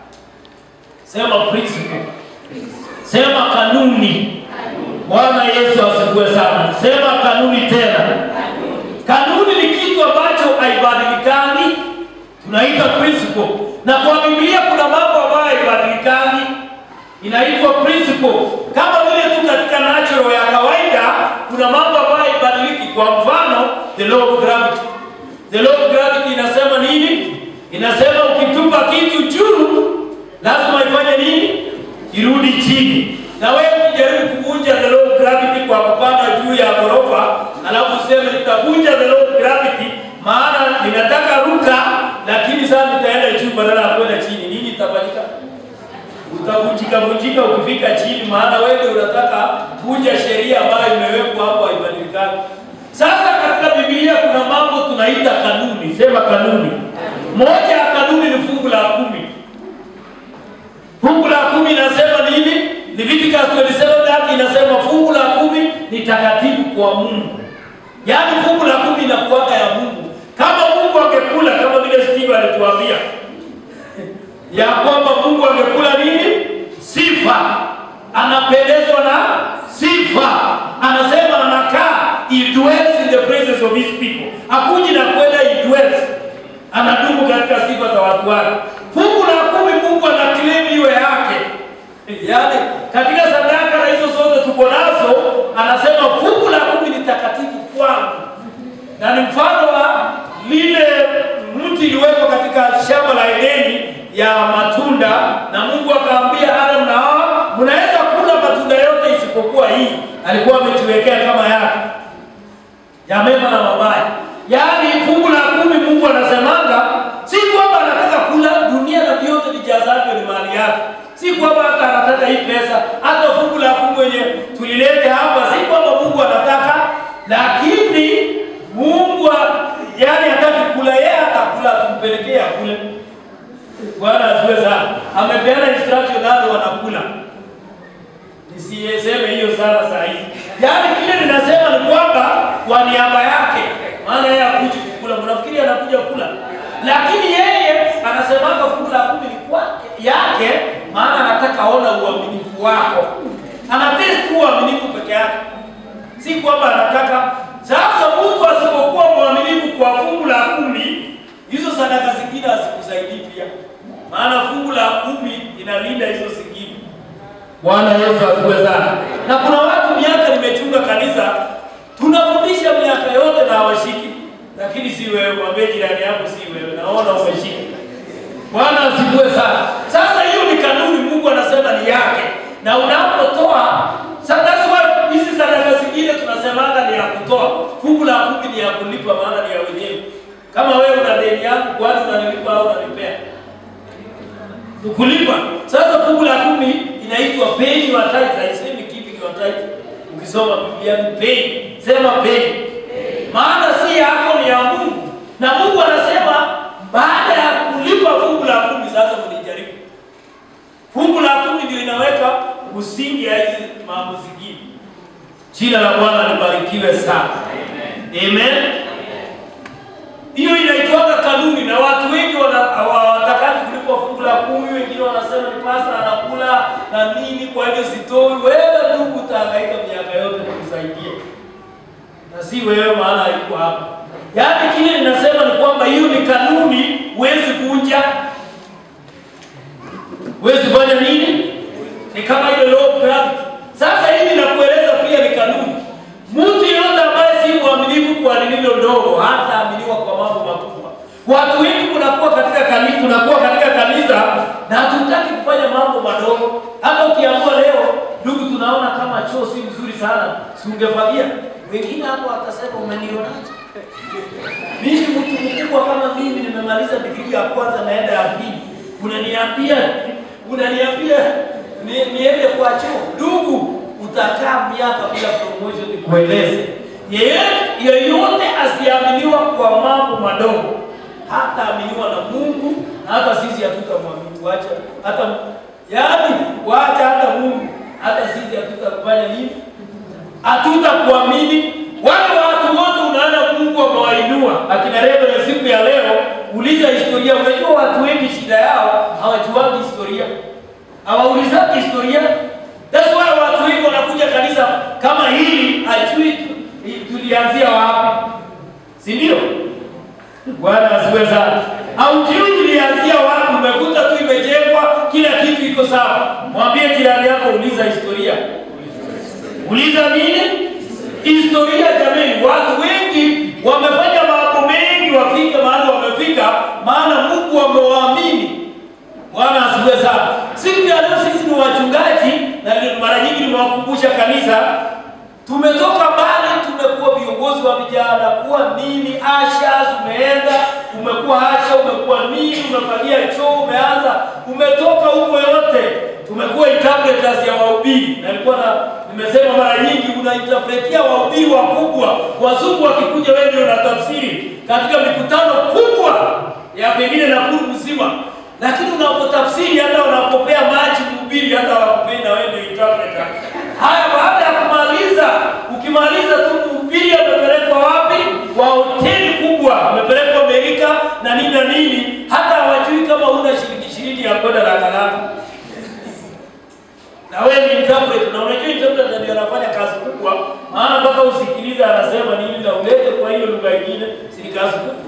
Sema principle. Sema kanuni. Bwana Yesu asifiwe sana. Sema kanuni tena. Kanuni ni kitu ambacho haibadilikani, tunaita principle. Na kwa Biblia kuna mambo ambayo haibadilikani, inaitwa principle. Kama vile tu katika natural ya kawaida kuna mambo ambayo haibadiliki. Kwa mfano, the law of gravity. The law of gravity inasema nini? Inasema ukitupa kitu juu lazima ifanye nini? Irudi chini. Na wewe ukijaribu kuvunja the law of gravity kwa kupanda juu ya ghorofa, alafu useme nitavunja the law of gravity, maana ninataka ruka, lakini sasa nitaenda juu badala ya kwenda chini, nini itafanyika? Utavunjika vunjika ukifika chini, maana wewe unataka vunja sheria ambayo imewekwa hapo haibadilikani. Sasa katika Biblia kuna mambo tunaita kanuni. Sema kanuni. Moja ya kanuni ni fungu la kumi. Fungu la kumi inasema nini? Leviticus 27:30 inasema fungu la kumi ni takatifu kwa Mungu. Yaani fungu la kumi inakuwaga ya Mungu. Kama Mungu angekula kama vile Steve alituambia ya kwamba Mungu angekula nini? Sifa. Anapendezwa na sifa. Anasema anakaa, he dwells in the presence of his people. Hakuji na kwenda he dwells. Anadumu katika sifa za watu wake. Fungu la kumi Mungu ana claim iwe yake. Yaani katika sadaka na hizo zote tuko nazo, anasema fungu la kumi ni takatifu kwangu, na ni mfano wa lile mti iliwekwa katika shamba la Edeni ya matunda, na Mungu akaambia Adam na Hawa, mnaweza kula matunda yote isipokuwa hii. Alikuwa ametuwekea kama yake ya mema na mabaya. Yaani fungu la kumi Mungu anasemanga si kwamba anataka kula dunia na vyote vijazavyo ni mali yake. Si kwamba hata anataka hii pesa, hata fungu la kumi wenye tulilete hapa, si kwamba Mungu anataka, lakini Mungu yani hataki kula, yeye atakula, tumpelekee akule. Bwana asifiwe sana. Amepeana instruction nalo wanakula. Nisiseme hiyo sana saa hizi. Yaani kile ninasema ni kwamba kwa niaba yake, maana yeye hakuji kukula, mnafikiri anakuja kula, lakini yeye anasemanga fungu la kumi ni kwake yake, maana anataka aona uaminifu wako, anatest tu uaminifu peke yake, si kwamba anataka. Sasa mtu asipokuwa mwaminifu kwa fungu la kumi, hizo sadaka zingine hazikusaidii pia, maana fungu la kumi inalinda hizo zingine. Bwana Yesu asifiwe sana. Na kuna watu miaka nimechunga kanisa, tunafundisha miaka yote na hawashiki, lakini si wewe. Mwambie jirani yako, si wewe, naona umeshika. Bwana asifiwe sana. Sasa hiyo ni kanuni, Mungu anasema ni yake, na unapotoa sasa, hizi sadaka zingine tunasemanga ni ya kutoa. Fungu la kumi ni ya kulipa, maana ni ya wenyewe. Kama wewe una deni yangu, kwani unanilipa au unanipea? kulipa. Sasa fungu la kumi inaitwa pay your tithe, haisemi giving your tithe. Ukisoma Biblia ni pay, sema pay. Maana si yako, ni ya Mungu, na Mungu anasema baada ya kulipa fungu la kumi, sasa mnijaribu. Fungu la kumi ndio inaweka msingi ya hizi mambo zingine. Jina la Bwana libarikiwe sana. Amen. Amen. Hiyo inaitwaga kanuni na watu wengi hawatakaji kulipa fungu la kumi. Wengine wanasema ni pasta anakula na nini, kwa hivyo sitoi. Wewe ndugu, utahangaika miaka yote kukusaidia, na si wewe, maana haiko hapa. Yaani kile ninasema ni kwamba hiyo ni kanuni, huwezi vunja, huwezi fanya nini, ni kama ile law of gravity. Sasa hivi nakueleza pia ni kanuni. Mtu yeyote ambaye si mwaminifu kwa lililo ndogo hataaminiwa kwa mambo makubwa. Watu wengi kunakuwa katika kanisa, tunakuwa katika kanisa na hatutaki kufanya mambo madogo. Hata ukiamua leo, ndugu, tunaona kama choo si mzuri sana, si ungefagia Wengine hapo watasema umenionaje? Mimi mtu mkubwa kama mimi nimemaliza digrii ya kwanza naenda ya pili, unaniambia unaniambia ni, niende kwa choo? Ndugu, utakaa miaka bila promotion, nikueleze. Yeyote yeyote asiaminiwa kwa mambo madogo hataaminiwa na Mungu, na hata sisi hatutamwamini. Wacha hata yaani, wacha hata Mungu, hata sisi hatutakufanya nini? Hatutakuamini. Wale watu wote unaona Mungu amewainua akina Reverend siku ya leo, uliza historia. Unajua watu wengi shida yao hawajuagi historia, hawaulizaki historia. That's why watu wengi wanakuja kanisa kama hili, ajui tu- tulianzia wapi, si ndio? Bwana asifiwe sana. Haujui tulianzia wapi, umekuta tu imejengwa, kila kitu iko sawa. Mwambie jirani yako, uliza historia. Uliza nini? Historia jamani. Watu wengi wamefanya mambo mengi wafike mahali wamefika, maana Mungu amewaamini. Bwana asifiwe sana. Siku ya leo sisi ni wachungaji, na ni- mara nyingi nimewakumbusha kanisa, tumetoka mbali, tumekuwa viongozi wa vijana, kuwa nini, asha, umeenda umekuwa asha, umekuwa nini, umefagia choo, umeanza, umetoka huko yote, tumekuwa interpreters ya wahubiri. Na nilikuwa na nimesema mara nyingi, unainterpretia wahubiri wakubwa, wazungu wakikuja, wewe ndio unatafsiri katika mikutano kubwa ya pengine Nakuru mzima, lakini unapotafsiri hata unapopea maji mhubiri, hata wakupei na wewe ndio interpreter. Haya, baada ya kumaliza, ukimaliza tu mhubiri amepelekwa wapi? Kwa hoteli kubwa, amepelekwa Amerika na nini na nini, hata hawajui kama una shilingi ishirini ya kwenda Dakalaka na wewe ni interpreter, na unajua interpreter ndio anafanya kazi kubwa, maana mpaka usikilize anasema nini na ulete kwa hiyo lugha nyingine, si ni kazi kubwa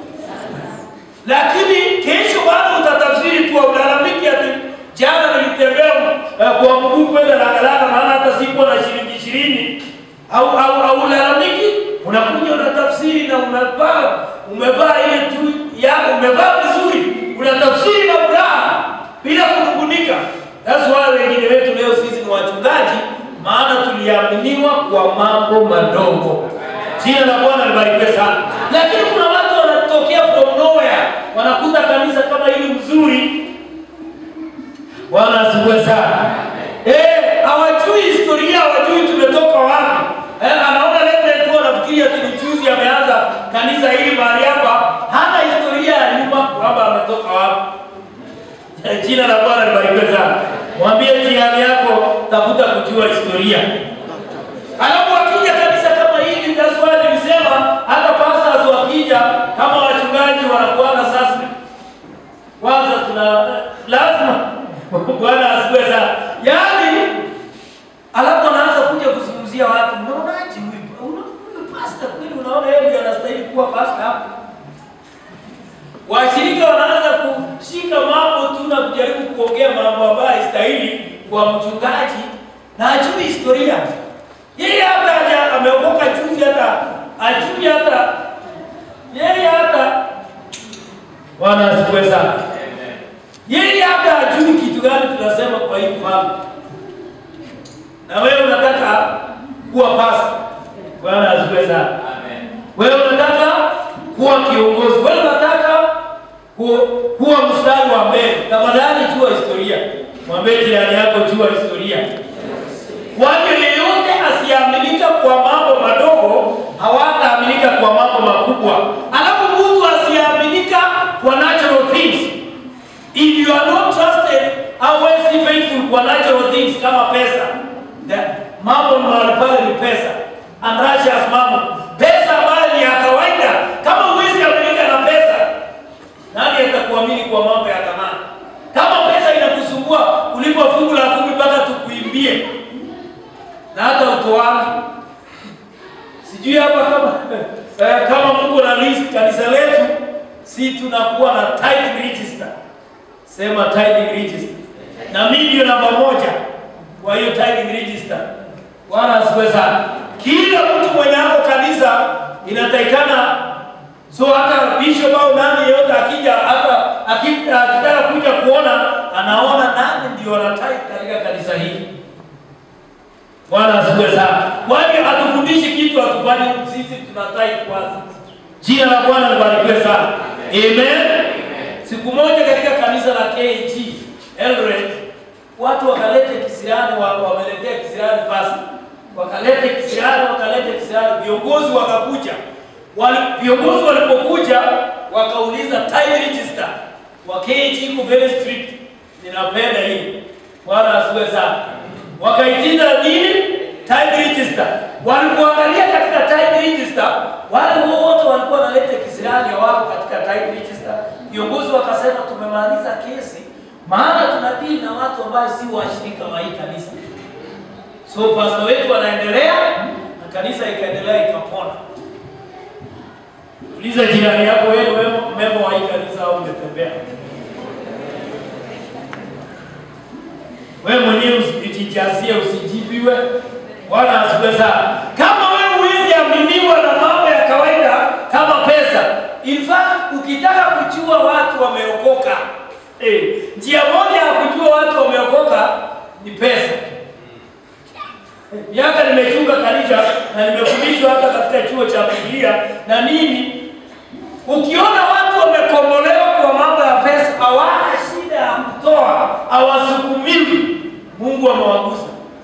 lakini kesho bado utatafsiri tu, ulalamiki ati jana nilitembea uh, kwa mguu kwenda Lagalala, maana hata sikuwa na shilingi ishirini au au au ulalamiki, unakuja unatafsiri na umevaa umevaa ile tu ya umevaa vizuri, unatafsiri na furaha bila kunungunika. That's why wengine wetu leo sisi ni wachungaji, maana tuliaminiwa kwa mambo madogo. Jina la Bwana libarikiwe sana. Lakini kuna watu wanatokea from nowhere, wanakuta kanisa kama hili mzuri. Bwana asifiwe sana. Eh, hawajui historia, hawajui tumetoka wapi. Eh, anaona Reverend tu anafikiria ati ni juzi ameanza kanisa hili mahali hapa, hana historia ya nyuma kwamba ametoka wapi. Jina la Bwana libarikiwe sana. Mwambie jirani yako, tafuta kujua historia. Alafu wakija kanisa kama hili, that's why nilisema hata pastors wakija kama wachungaji wanakuanga sasa, kwanza tuna lazima Bwana asifiwe sana. Yaani alafu anaanza kuja kuzungumzia watu, unaonaje huyu Una- huyu pastor kweli, unaona yeye ndiye anastahili kuwa pastor hapa? Washirika wanaanza kushika mambo tu na kujaribu kuongea mambo ambayo haistahili kwa mchungaji na hajui historia. Yeye hata haja ameokoka juzi, hata ajui hata yeye hata Bwana asifiwe sana. Yeye hata hajui kitu gani tunasema kwa hii mfano, na wewe unataka kuwa pastor. Bwana asifiwe sana. Wewe unataka kuwa kiongozi, wewe unataka ku- kuwa mstari wa mbele. Tafadhali jua historia. Mwambie jirani yako, jua historia. Kwani yeyote asiyeaminika kwa mambo madogo hawataaminika kwa mambo makubwa. Alafu mtu asiyeaminika kwa natural things. If you are not trusted, hauwezi faithful kwa natural things kama pesa. The, mambo mahali pale ni pesa. Unrighteous mambo. Pesa ambayo ni ya kawaida. Kama huwezi aminika na pesa, nani atakuamini kwa mambo ya thamani? Kama pesa inakusumbua kulipa fungu la kumi mpaka tukuimbie na hata utoaji. Sijui hapa kama eh, kama Mungu na list kanisa letu, si tunakuwa na tithing register. Sema tithing register, na mimi ndio namba moja kwa hiyo tithing register. Bwana asifiwe sana. Kila mtu mwenye hapo kanisa inatakikana So hata bishop au nani yeyote akija hata aki- akitaka kuja kuona anaona nani ndio wanatai katika kanisa hili. Bwana asifiwe sana. Kwani hatufundishi kitu hatufanye time, sisi tuna time kwanza. Jina la Bwana libarikiwe sana. Amen. Siku moja katika kanisa la KG Eldoret, watu wakalete kisirani, wa- wameletea kisirani basi, wakalete kisirani, wakalete kisirani, viongozi wakakuja. Wali, viongozi walipokuja wakauliza time register wa KG iko very strict, ninapenda hii. Bwana asiwe sana. Wakaitinda nini? Time register. Walipoangalia katika time register, wale wote walikuwa wanaleta kisirani wako katika time register. Viongozi wakasema tumemaliza kesi, maana tunadili na watu ambao si washirika wa hii kanisa. So pastor wetu anaendelea na kanisa ikaendelea ikapona. Uliza jirani yako, wewe wewe memo wa hii kanisa au umetembea? Wewe mwenyewe usijijazie, usijibiwe. Bwana asifiwe sana. Kama wewe huwezi aminiwa na mambo ya kawaida kama pesa, in fact ukitaka kujua watu wameokoka, eh, njia moja ya kujua watu wameokoka ni pesa. Miaka nimechunga kanisa na nimefundishwa hata katika chuo cha Biblia na nini, ukiona watu wamekombolewa kwa mambo ya pesa, hawana shida ya kutoa, hawasukumiwi, Mungu amewagusa.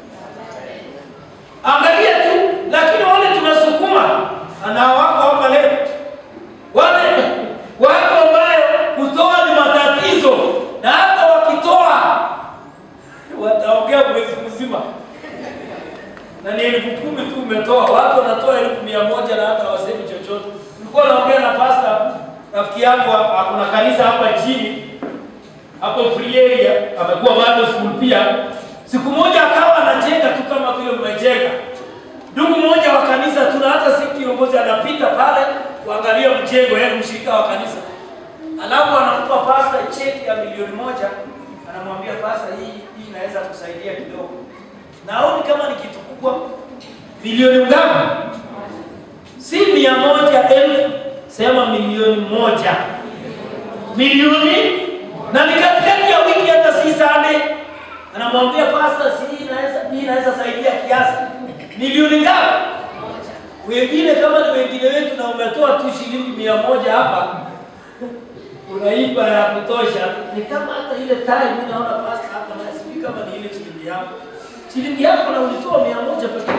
Angalia tu, lakini wale tunasukuma na wako hapa leo, wale wako ambayo kutoa ni matatizo, na hata wakitoa wataongea mwezi mzima na ni elfu kumi tu umetoa, watu wanatoa elfu mia moja na hata wasemi chochote. Nilikuwa naongea na pasta rafiki yangu, kuna kanisa hapa chini hapo free area, amekuwa bado school pia. Siku moja akawa anajenga tu kama vile mmejenga. Ndugu mmoja wa kanisa, tuna hata si kiongozi, anapita pale kuangalia mjengo, yeye mshirika wa kanisa, alafu anampa pasta cheki ya milioni moja, anamwambia pasta, hii hii inaweza kusaidia kidogo. Naoni kama ni kitu kubwa. Milioni ngapi? Si mia moja elfu, sema milioni moja. Milioni na ni katikati ya wiki, hata si Sunday. Anamwambia pasta, si hii inaweza hii inaweza saidia kiasi. Milioni ngapi? Wengine kama ni wengine wetu na umetoa tu shilingi mia moja hapa unaiba ya kutosha. Ni kama hata ile time mimi naona pasta hapa na sijui kama ni ile shilingi yako shilingi yako na ulitoa mia moja pekee.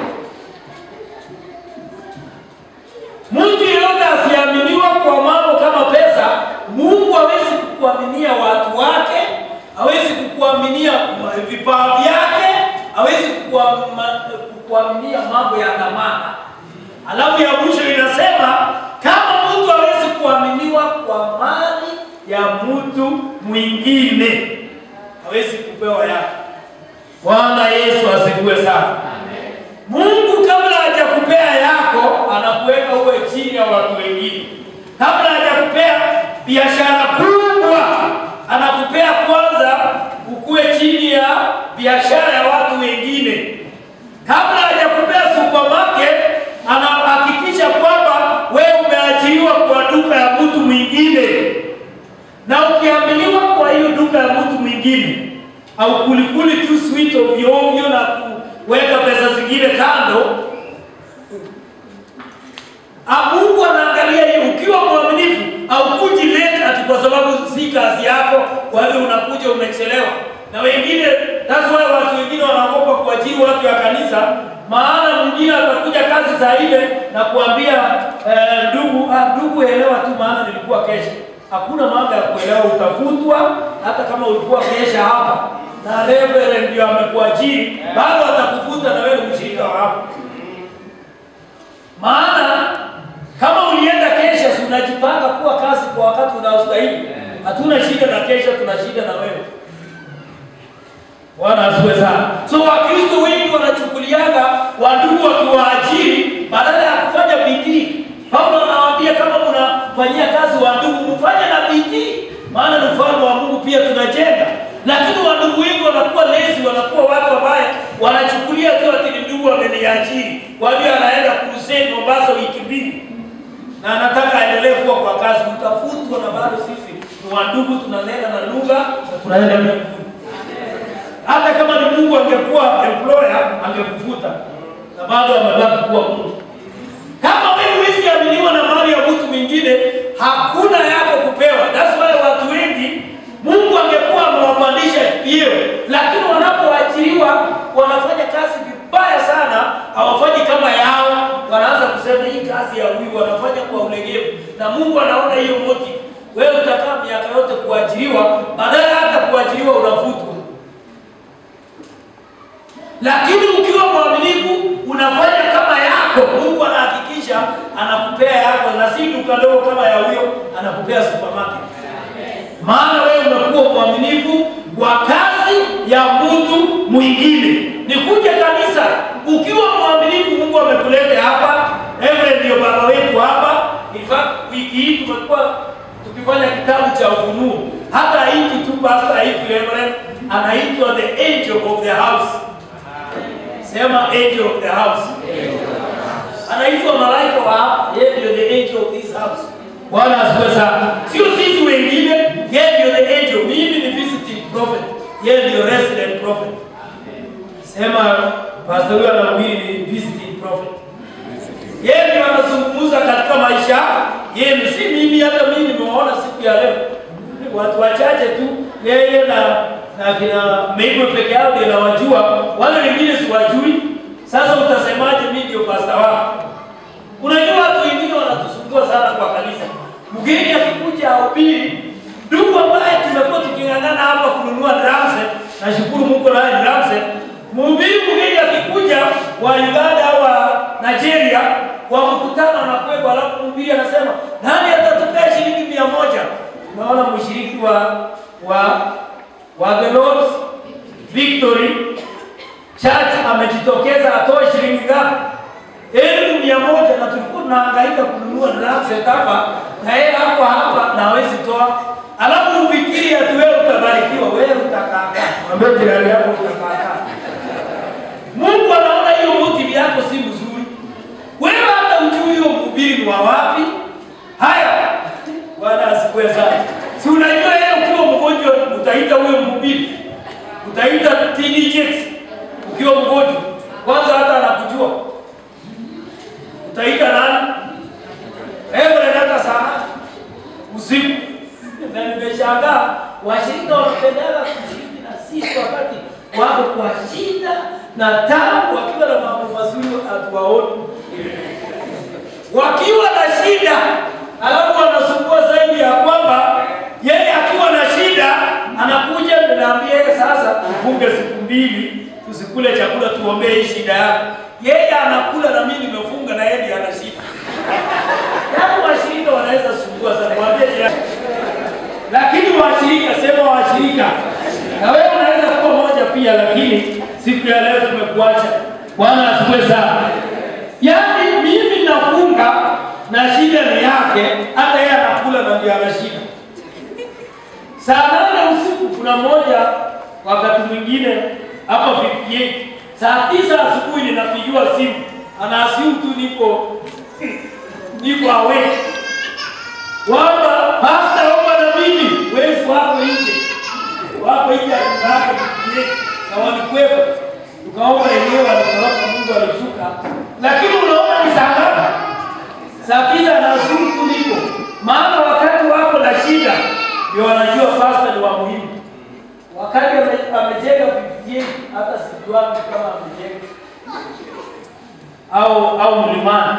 Mtu yeyote asiaminiwa kwa mambo kama pesa, Mungu hawezi kukuaminia watu wake, hawezi kukuaminia vipawa vyake, hawezi kukuama- kukuaminia mambo ya dhamana. Alafu ya mwisho inasema kama mtu hawezi kuaminiwa kwa mali ya mtu mwingine, hawezi kupewa yake. Bwana Yesu asifiwe sana. Mungu kabla hajakupea yako anakuweka uwe chini ya watu wengine. Kabla hajakupea biashara kubwa anakupea kwanza ukuwe chini ya biashara ya watu wengine. Kabla hajakupea supermarket anahakikisha kwamba wewe umeajiriwa kwa duka ya mtu mwingine, na ukiaminiwa kwa hiyo duka ya mtu mwingine au kulikuli tu sweet ovyo ovyo na kuweka pesa zingine kando. Ah, Mungu anaangalia hiyo. Ukiwa mwaminifu au kuji late ati kwa sababu si kazi yako, kwa hivyo unakuja umechelewa. Na wengine, that's why watu wengine wanaogopa kuajiri watu ya kanisa, maana mwingine atakuja kazi saa ile na kuambia eh, ndugu, ah, ndugu elewa tu, maana nilikuwa kesha. Hakuna mambo ya kuelewa, utafutwa hata kama ulikuwa kesha hapa na reverend ndio amekuajiri, bado atakufuta na wewe ni mshirika wa hapo. Maana kama ulienda kesha, si unajipanga kuwa kazi kwa wakati unaostahili. Hatuna shida na kesha, tuna shida na wewe. Bwana asifiwe sana. So Wakristo wengi wanachukuliaga wandugu wakiwaajiri badala ya kufanya bidii. Paulo anawaambia kama mnafanyia kazi wandugu, mfanye na bidii, maana ni ufalme wa Mungu pia tunajenga. Lakini wandugu wengi wanakuwa lezi, wanakuwa watu ambaye wanachukulia tu ati ni ndugu ameniajiri, kwa hiyo anaenda kuruseni Mombasa wiki mbili na anataka aendelee kuwa kwa kazi, utafutwa na bado sisi ni wandugu, tunanena na lugha na tunaenda mbinguni. Hata kama ni Mungu angekuwa employer angekufuta na bado amebaki kuwa Mungu. Kama wewe huwezi aminiwa na mali ya mtu mwingine, hakuna yako kupewa. That's why watu wengi Mungu angekuwa amewapandisha vyeo, lakini wanapoachiliwa wanafanya kazi vibaya sana, hawafanyi kama yao. Wanaanza kusema hii kazi ya huyu, wanafanya kwa ulegevu, na Mungu anaona hiyo motive. Wewe utakaa miaka yote kuajiriwa, badala hata kuajiriwa unafutwa. Lakini ukiwa mwaminifu unafanya kama yako, Mungu anahakikisha anakupea yako, na si duka dogo kama ya huyo, anakupea supermarket. Maana wewe unakuwa mwaminifu kwa kazi ya mtu mwingine. Nikuje kanisa, ukiwa mwaminifu, Mungu amekuleta hapa. Reverend ndio baba wetu hapa. In fact, wiki hii tumekuwa tukifanya kitabu cha Ufunuo. Hata haitwi tu pastor, haitwi Reverend, anaitwa the angel of the house. Sema angel of the house. Anaitwa malaika wa hapa, yeye ndio the angel of this house. Bwana asifiwe sana. Sio sisi wengine, yeye ndio the angel. Mimi ni visiting prophet, yeye ndio resident prophet. Sema pastor huyo anahubiri ni visiting prophet. Yeye ndio anazungumza katika maisha yenu, si mimi. Hata mimi nimewaona siku ya leo, watu wachache tu, yeye na na kina Meigo peke yao ndio nawajua, wale wengine siwajui. Sasa utasemaje mimi ndio pastor wako? Unajua watu wengine wanatusumbua sana kwa kanisa. Mgeni akikuja ahubiri, ndugu ambaye tumekuwa tuking'ang'ana hapa kununua drums, nashukuru Mungu na drums. Mhubiri mgeni akikuja wa Uganda au wa Nigeria kwa mkutano anakwenda, alafu mhubiri anasema nani atatupea shilingi mia moja? Unaona mshiriki wa wa wa the Lord's Victory Church amejitokeza atoe shilingi ngapi? elfu mia moja na tulikuwa tunahangaika kununua drums hapa na yeye hapo hapa na hawezi toa, alafu ufikiri ati wewe utabarikiwa, wewe utakaa. Mwambie jirani yako utakaa. Mungu anaona hiyo motive yako si mzuri, wewe hata ujui huyo mhubiri ni wa wapi. Haya, Bwana asifiwe sana. Si unajua yeye ukiwa mgonjwa utaita huyo mhubiri, utaita TD ukiwa mgonjwa, kwanza hata anakujua utaita nani? Hebu hata sana usiku. Na nimeshangaa washirika wanapendaga kushiriki na sisi wakati wako kwa shida na tabu, wakiwa na mambo mazuri hatuwaoni, wakiwa na shida alafu wanasumbua zaidi ya kwamba yeye akiwa na shida anakuja, ninaambia yeye sasa, tufunge siku mbili tusikule chakula, tuombee hii shida yako. Yeye anakula na mimi nimefunga na yeye ndiye ana shida. Yaani washirika wanaweza sumbua sana, mwambie jirani. Lakini washirika, sema washirika, na wewe unaweza kuwa moja pia, lakini siku ya leo tumekuacha. Bwana asifiwe sana. Yaani mimi nafunga na shida ni yake, hata yeye anakula na ndiye ana shida. Saa nane usiku kuna mmoja wakati mwingine hapa 58 saa tisa asubuhi ninapigiwa simu, anaasimu tu niko niko awake kwamba pasta, omba na mimi wezi wako nje, wako nje ya nyumba yake 58 na walikuwepo, tukaomba yenyewe, walitoroka, Mungu alishuka. Lakini unaona ni saa ngapi? Saa tisa na asubuhi tu niko, maana wakati wako na shida ndio wanajua pasta ni wa muhimu wakati ame- amejenga vijiji hata sijuangi kama amejenga au au mlimani.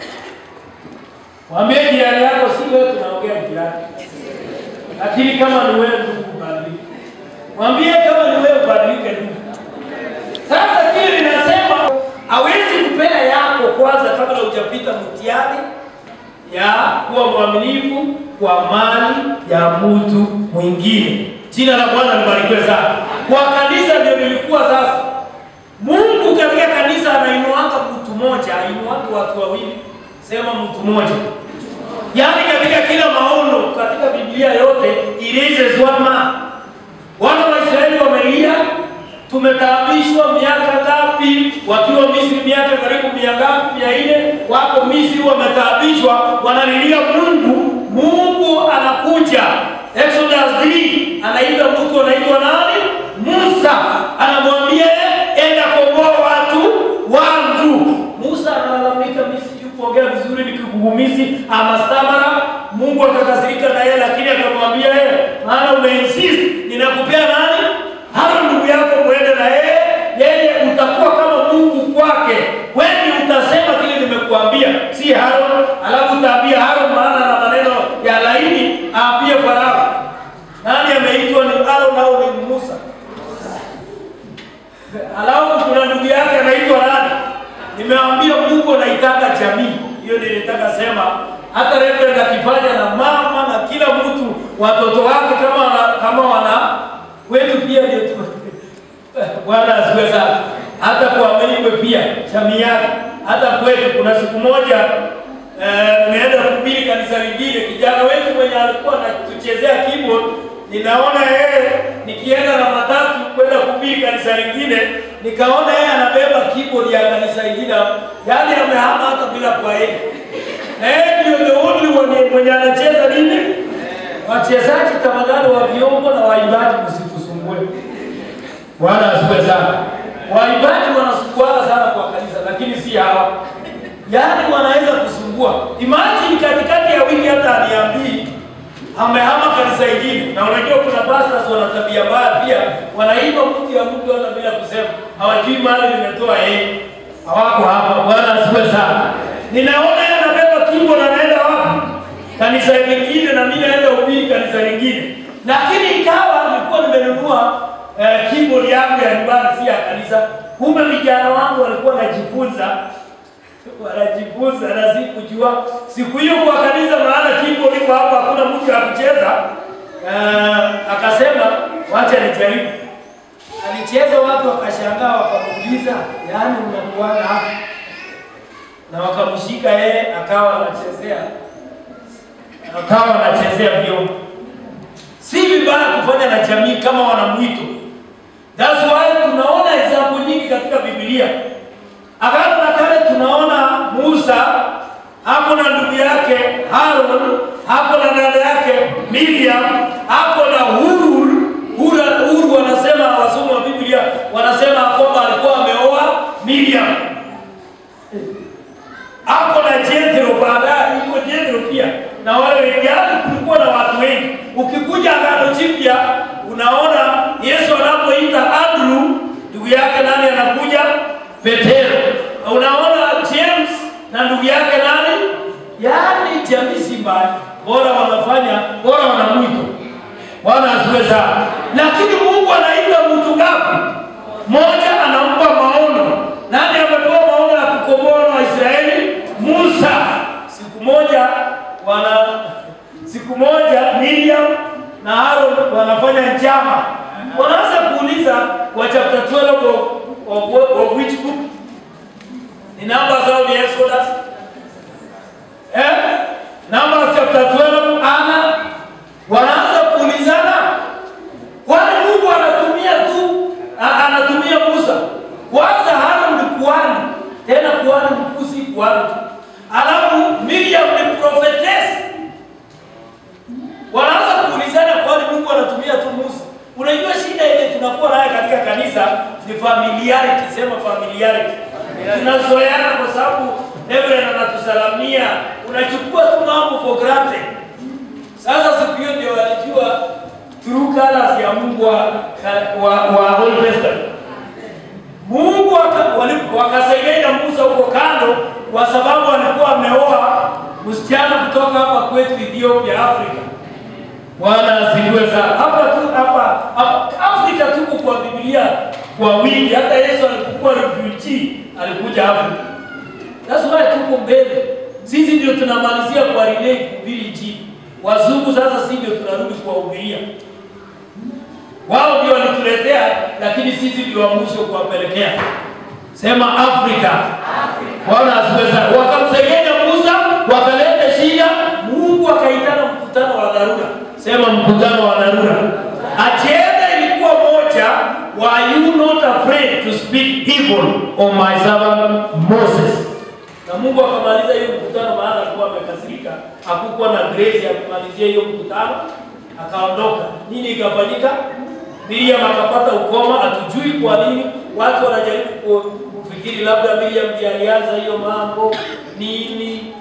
Mwambie jirani yako, si wewe tunaongea jirani, lakini kama ni wewe ndugu, badilika. Mwambie kama ni wewe badilike ndugu. Sasa kile linasema hawezi kupea yako kwanza kabla hujapita mtihani ya kuwa mwaminifu kwa mali ya mtu mwingine. Jina la Bwana libarikiwe sana. Kwa kanisa ndio nilikuwa sasa. Mungu katika kanisa anainuanga mtu mmoja, ainuanga watu wawili. Sema mtu mmoja. Yaani katika kila maono katika Biblia yote ilize zwama. Wana wa Israeli wamelia, tumetaabishwa miaka ngapi? Wakiwa Misri miaka karibu mia ngapi? Mia nne wako Misri wametaabishwa, wanalilia Mungu. Mungu anakuja. Exodus 3 anaita mtu anaitwa nani? Musa. Anamwambia enda komboa watu wangu. Musa analalamika, mimi sijui kuongea vizuri vizuri ni kigugumizi ama stamara. Mungu akakasirika na yeye, lakini akamwambia yeye, maana umeinsist, ninakupea nani? Haro ndugu yako, muende na yeye, yeye utakuwa kama Mungu kwake. Wewe utasema kile nimekuambia, si Haro, alafu utaambia Haro, maana na maneno ya laini aambie Farao. Nani ameitwa ni Haro nao ni Musa. Alafu kuna ndugu yake anaitwa nani? Nimeambia Mungu anaitaka jamii. Hiyo ndio nilitaka sema. Hata Reverend akifanya na mama na kila mtu watoto wake kama wana, kama wana wetu pia ndio tu. Bwana asifiwe sana. Hata kwa Meiwe pia jamii yake. Hata kwetu kuna siku moja eh, nimeenda kuhubiri kanisa lingine, kijana wetu mwenye alikuwa anatuchezea keyboard ninaona yeye nikienda na matatu kwenda kuhubiri kanisa lingine, nikaona yeye anabeba keyboard ya kanisa lingine, yaani amehama hata bila kwaheri. Na yeye ndio the only one mwenye anacheza nini. Wachezaji tafadhali wa vyombo na waimbaji, msitusumbue. Bwana asifiwe sana. Waimbaji wanasumbuana sana kwa kanisa, lakini si hawa. Yaani wanaweza kusumbua. Imagine katikati ya wiki hata aniambii amehama kanisa ingine, na unajua kuna pastors wana tabia mbaya pia, wanaimba mtu ya mtu hata bila kusema, hawajui mahali nimetoa yeye, hawako hapa. Bwana asifiwe sana. Ninaona yeye anabeba kimbo na anaenda wapi? Kanisa lingine, na mimi naenda ubiri kanisa lingine, lakini ikawa nilikuwa nimenunua eh, keyboard yangu ya nyumbani, si ya kanisa. Kumbe vijana wangu walikuwa wanajifunza wanajifunza na sikujua siku hiyo kwa kanisa, maana kimbo liko hapa, hakuna mtu wa kucheza. Uh, akasema wacha nijaribu. Alicheza, watu wakashangaa, wakamuuliza yaani, unakuaga hapa? Na wakamshika yeye, akawa anachezea akawa anachezea vyombo. Si vibaya kufanya na jamii kama wana mwito. That's why tunaona example nyingi katika Biblia. Agano la Kale tunaona Musa hapo na ndugu yake Aaron, hapo na dada yake Miriam, hapo na Hur. Hur, Hur wanasema wasomi wa Biblia wanasema kwamba alikuwa ameoa Miriam. Hapo na Jethro, baadaye iko Jethro pia na wale wengine, yaani kulikuwa na watu wengi. Ukikuja Agano Jipya unaona Yesu anapoita Andrew, ndugu yake nani anakuja? Petero. Unaona James na ndugu yake nani? Yaani jamii si mbaya, bora wanafanya, bora wana mwito. Bwana asifiwe sana. Lakini Mungu anaita mtu ngapi? Moja anampa maono. Nani amepewa maono ya kukomboa wana wa Israeli? Musa. Siku moja wana siku moja Miriam na Aaron wanafanya njama. Wanaanza kuuliza wa chapter 12 of, of, of which book? Ni namba zao ni Exodus. Eh? Numbers chapter 12 ana wanaanza kuulizana kwani Mungu anatumia tu a- anatumia Musa. Kwanza Aaron ni kuhani, tena kuhani mkuu si kuhani tu. Alafu Miriam ni prophetess. Wanaanza kuulizana kwani Mungu anatumia tu Musa. Unajua shida ile tunakuwa nayo katika kanisa ni familiarity, sema familiarity. Tunazoeana kwa sababu Reverend anatusalamia, unachukua tu mambo for granted. Sasa siku hiyo ndio walijua true colors ya Mungu wa, wa, wa Old Testament. Mungu waka- wali- wakasengenya Musa huko kando, kwa sababu alikuwa ameoa msichana kutoka hapa kwetu Ethiopia, Afrika. Bwana asifiwe sana. Hapa tu hapa hapa- Afrika tuko kwa Biblia kwa wingi. Hata Yesu alipokuwa refugee alikuja Afrika. That's why tuko mbele. Sisi ndio tunamalizia kwa relay kuhubiri injili. Wazungu sasa sisi ndio tunarudi kuwahubiria. Wao ndio walituletea, lakini sisi ndio wa mwisho kuwapelekea. Sema Afrika. Bwana asifiwe sana. Wakamsengenya Musa, wakaleta shida, Mungu akaitana mkutano wa dharura. Sema mkutano wa dharura. Ajenda ilikuwa moja, were you not afraid to speak evil of my servant Moses? Na Mungu akamaliza hiyo mkutano, maana alikuwa amekasirika, hakukuwa na grace ya kumalizia hiyo mkutano, akaondoka. Nini ikafanyika? Miriam akapata ukoma, hatujui kwa nini. Watu wanajaribu ku- kufikiri labda Miriam ndiye alianza hiyo mambo nini,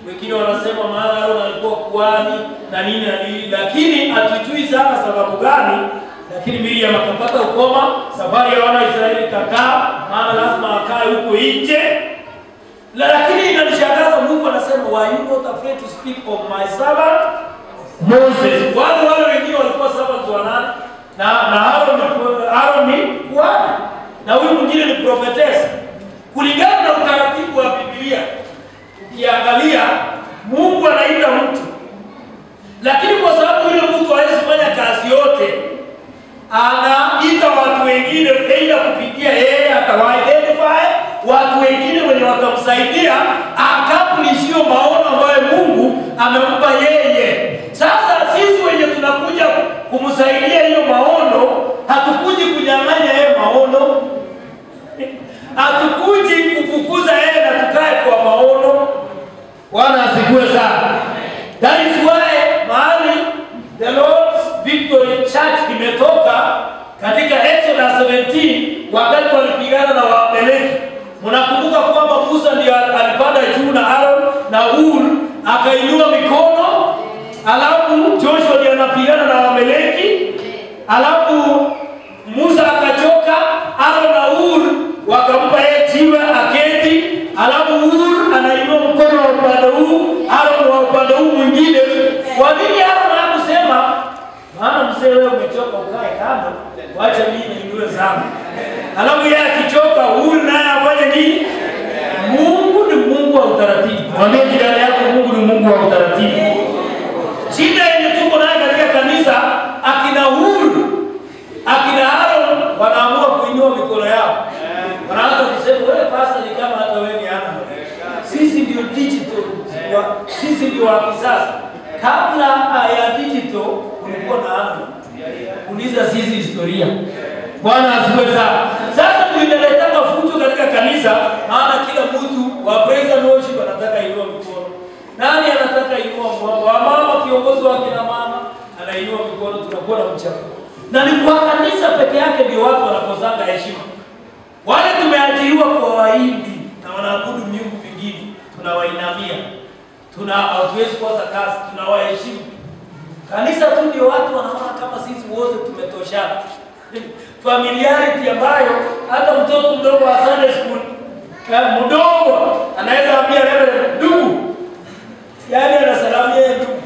wengine wanasema maana Aaron alikuwa kuhani na nini na nini, lakini hatujui sana sababu gani. Lakini Miriam akapata ukoma, safari ya wana wa Israeli ikakaa, maana lazima akae huko nje. La- Lakini inanishangaza, Mungu anasema were you not afraid to speak of my servant Moses. Wale wale wengine walikuwa servants wa nani? Na na Aaron ni Aaron ni kuhani na huyu mwingine ni prophetess. Kulingana na utaratibu wa Biblia, ukiangalia Mungu anaita mtu, lakini kwa sababu yule mtu hawezi fanya kazi yote, anaita watu wengine, aidha kupitia yeye atawa identify watu wengine wenye watamsaidia accomplish hiyo maono ambayo Mungu amempa yeye. Sasa sisi wenye tunakuja kumsaidia hiyo maono, hatukuji kunyang'anya yeye maono, hatukuji kufukuza yeye na tukae kwa maono. Bwana asifiwe sana. That is why mahali the Lord's Victory Church imetoka katika Exodus 17 wakati walipigana na Waamaleki. Mnakumbuka kwamba Musa ndiye alipanda juu na Aaron na Hur akainua mikono, alafu Joshua ndiye anapigana na Waamaleki, alafu Musa akachoka, Aaron na Hur wakampa yeye jiwe aketi, alafu Hur anainua mkono wa upande huu, Aaron wa upande huu mwingine. Kwa nini Aaron hakusema maana mzee wewe umechoka ukae kando, wacha mimi niinue zangu. Alafu yeye akichoka, Hur naye afanye nini? Mungu ni Mungu wa utaratibu. Mwambie jirani yako, Mungu ni Mungu wa utaratibu. Shida yenye tuko nayo katika kanisa, akina Hur akina Aaron wanaamua kuinua mikono yao, wanaanza kusema wewe pastor ni kama hata wewe ni ana. Sisi ndio digital, wa- sisi ndio wa kisasa. Kabla ya digital kulikuwa na ana. Uliza sisi historia. Bwana asifiwe sana. Sasa ndio inaletaka fujo katika kanisa, maana kila mtu wa praise and worship anataka inua mikono. Nani anataka inua mkono? Wa mama kiongozi wa kina mama anainua mikono, tunakuwa na mchafuko. Na ni kwa kanisa peke yake ndio watu wanakosanga heshima. Wale tumeajiriwa kwa waimbi na wanaabudu miungu mingine, tunawainamia, tuna hatuwezi kosa kazi, tunawaheshimu. Kanisa tu ndio watu wanaona kama sisi wote tumetoshana. Familiarity ambayo hata mtoto mdogo wa Sunday school eh, mdogo anaweza ambia wewe ndugu, yaani anasalamia yeye ndugu,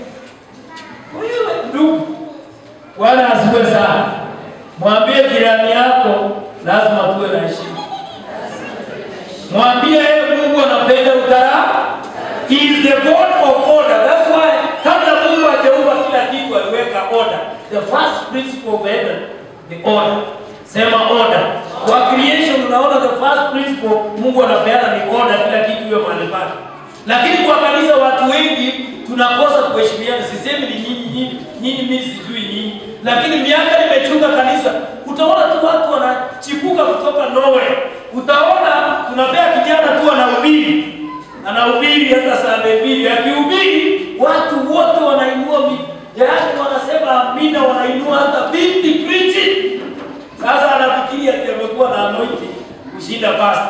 wewe ndugu. Bwana asifiwe sana. Mwambie jirani yako lazima tuwe na heshima. Mwambie yeye Mungu anapenda utara. He is the God of order. That's why kabla Mungu hajaumba kila kitu aliweka order. The first principle of heaven, the order. Sema order. Kwa creation unaona the first principle Mungu anapeana ni order, kila kitu hiyo mahali pake. Lakini kwa kanisa watu wengi tunakosa kuheshimiana. Sisemi ni nyinyi nyinyi, nyinyi mimi sijui nyinyi. Lakini miaka nimechunga kanisa, utaona tu watu wanachipuka kutoka nowhere. Utaona tunapea kijana tu anahubiri. Anahubiri hata saa mbili, akihubiri watu wote wanainua mi yaani wanasema amina, wanainua hata binti preaching. Sasa anafikiri ati amekuwa na anointing kushinda pastor.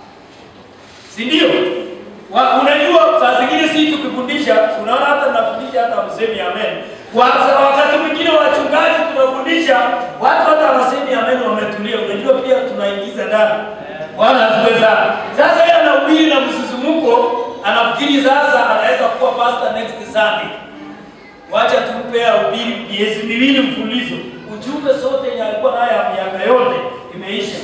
Si ndio? Wa- Unajua saa zingine si tukifundisha, unaona hata nafundisha hata msemi amen. Wa- Wakati mwingine wachungaji tunafundisha watu hata wasemi amen wametulia. Unajua pia tunaingiza ndani. Bwana asifiwe sana. Sasa yeye anahubiri na msisimuko, anafikiri sasa anaweza kuwa pastor next Sunday. Wacha tumpe ahubiri miezi miwili mfululizo. Ujumbe sote yenye alikuwa nayo ya miaka yote imeisha.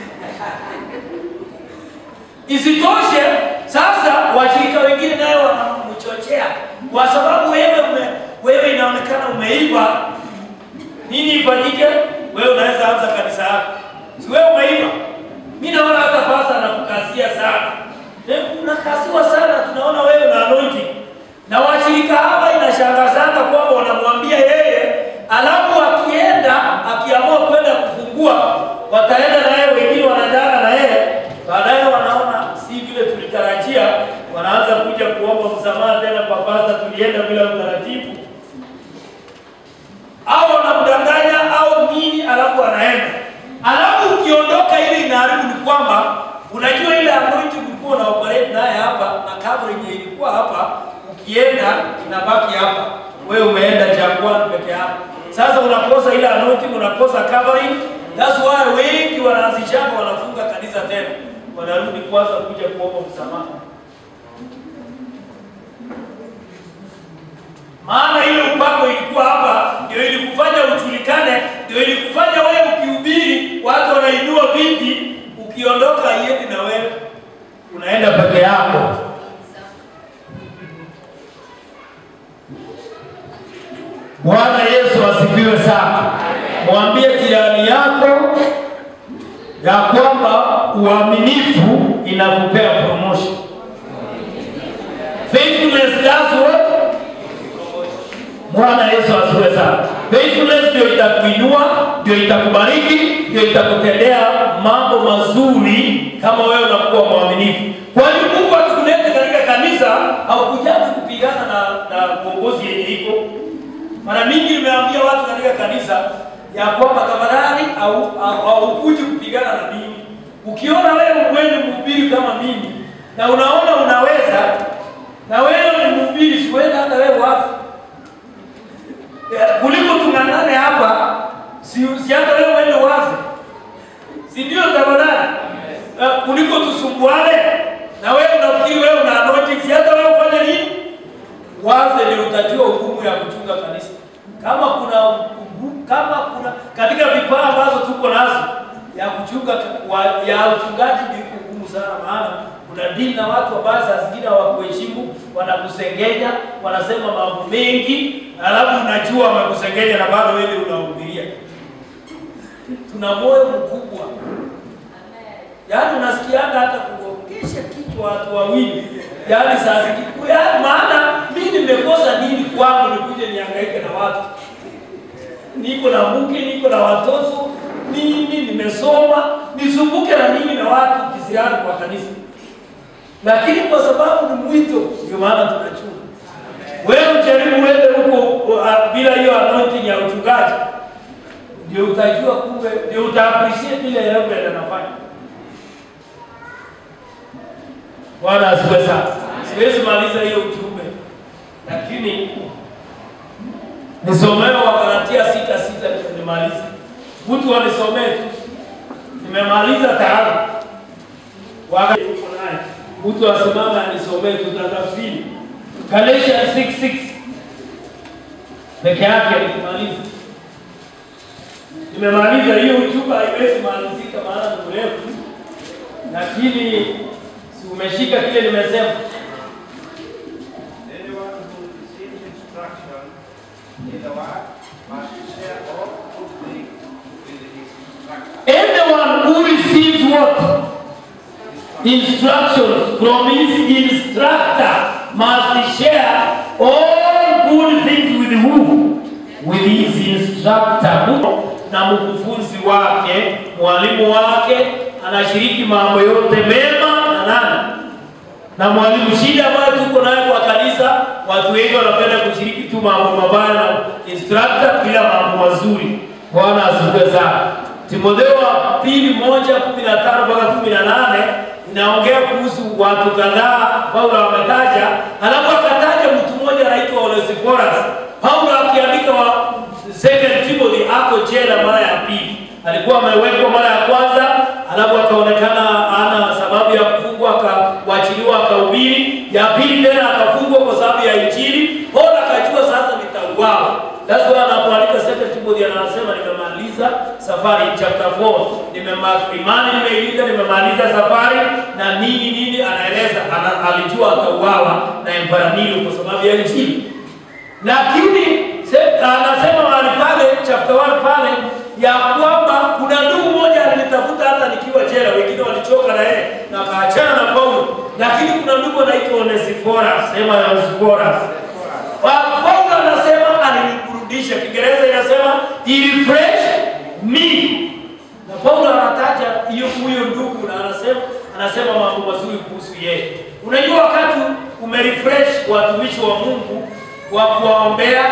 Isitoshe, sasa washirika wengine nayo wanamchochea kwa sababu wewe ume, wewe inaonekana umeiva. Nini ifanyike? Wewe unaweza anza kanisa yako, si wewe umeiva? Mimi naona hata pasta anakukazia sana, Eh, unakasiwa sana, tunaona wewe na anointing na washirika hawa inashangazana kwamba wanamwambia yeye, alafu akienda akiamua kwenda kufungua, wataenda na yeye, wengine wanaendana na yeye, baadaye wanaona si vile tulitarajia, wanaanza kuja kuomba msamaha tena kwa pasta, tulienda bila utaratibu, au wanamdanganya au nini, alafu anaenda, alafu ukiondoka, ile inaharibu ni kwamba unajua ile anointing ulikuwa una operate naye hapa na covering yenye ilikuwa hapa, ukienda inabaki hapa, wewe umeenda jangwani peke yako. Sasa unakosa ile anointing, unakosa covering. That's why wengi wanaanzishanga wanafunga kanisa tena, wanarudi kwanza kuja kuomba msamaha. maana ile upako ilikuwa hapa, ndio ilikufanya ujulikane, ndio ilikufanya wewe ukihubiri watu wanainua viti, ukiondoka haiendi na wewe, unaenda peke yako. Bwana Yesu asifiwe sana. Mwambie jirani yako ya kwamba uaminifu inakupea promotion. Faithfulness does what? Bwana Yesu asifiwe sana. Faithfulness ndio itakuinua, ndio itakubariki, ndio itakutendea mambo mazuri kama wewe unakuwa mwaminifu. Kwa hiyo Mungu akikuleta katika kanisa haukujaji kupigana na na uongozi yenye iko. Mara mingi nimeambia watu katika kanisa ya kwamba tafadhali au au- haukuji kupigana na mimi. Ukiona wewe uende mhubiri kama mimi na unaona unaweza na wewe ni mhubiri, sikwenda hata wewe wapi Eh, kuliko tung'ang'ane hapa, si, si hata wewe uende wazi, si ndio? Tafadhali uh, kuliko tusumbuane na wewe unafikiri wewe una anointing, si hata wewe ufanye nini? Waze ndio utajua hukumu ya kuchunga kanisa. Kama kuna ugu- kama kuna katika vipawa ambazo tuko nazo ya kuchunga wa, ya uchungaji ndio iko ngumu sana, maana kuna dini na watu ambao saa zingine hawakuheshimu, wanakusengenya, wanasema mambo mengi, alafu unajua wamekusengenya na bado wewe unahubiria. Tuna moyo mkubwa, yaani unasikianga hata kugongesha kichwa watu wawili, yaani saa zingine yaani, maana mimi nimekosa nini kwangu nikuje nihangaike na watu niko na mke, niko na watoto, mimi nimesoma, nisumbuke na nini na watu kisirani kwa kanisa? Lakini kwa sababu ni mwito, ndio maana tunachunga. Wewe ujaribu uende huko uh, bila hiyo anointing ya uchungaji, ndio utajua kumbe, ndio uta appreciate ile Reverend anafanya. Bwana asifiwe sana. Siwezi maliza hiyo ujumbe, lakini nisomee Wagalatia sita sita ndio nimalize. Mtu wanisomee tu, nimemaliza tayari. Wagalatia uko naye, mtu asimame anisomee, tutatafsiri Galatians 6:6 peke yake nikimaliza. Nimemaliza hiyo ujumbe, haiwezi malizika maana ni mrefu, lakini si umeshika kile nimesema. Anyone who receives instruction in the word must share all good things with his instructor. Anyone who receives what? Instructions from his instructor must share all good things with who? With his instructor. Na mkufunzi wake, mwalimu wake, anashiriki mambo yote mema na nani? na mwalimu. Shida ambayo tuko nayo kwa kanisa, watu wengi wanapenda kushiriki tu mambo mabaya na instructor bila mambo mazuri. Bwana asifiwe sana. Timotheo wa pili moja kumi na tano mpaka kumi na nane inaongea kuhusu watu kadhaa Paulo ametaja, alafu akataja mtu mmoja anaitwa Onesiphorus. Paulo akiandika wa Second Timothy ako jela mara ya pili. Alikuwa amewekwa mara ya kwanza, alafu akaonekana ana sababu ya kufungwa, akawachiliwa, akahubiri. Ya pili tena akafungwa kwa sababu ya Injili. Paulo akajua sasa nitauawa. That's why anapoandika Second Timothy anasema nimemaliza safari chapter 4. Nimema imani nimeilinda, nimemaliza safari na nini nini anaeleza ana, alijua atauawa na Emperor Nero kwa sababu ya Injili lakini se- anasema mahali pale chapter 1 pale ya kwamba kuna ndugu mmoja alinitafuta hata nikiwa jela, wengine walichoka na yeye na akaachana na Paulo, lakini kuna ndugu anaitwa Onesiphorus, sema Onesiphorus. Wa- Paulo anasema aliniburudisha, Kiingereza inasema he refreshed me, na Paulo anataja hiyo huyo ndugu na anasema anasema mambo mazuri kuhusu yeye. Unajua wakati umerefresh watumishi wa Mungu kwa kuwaombea,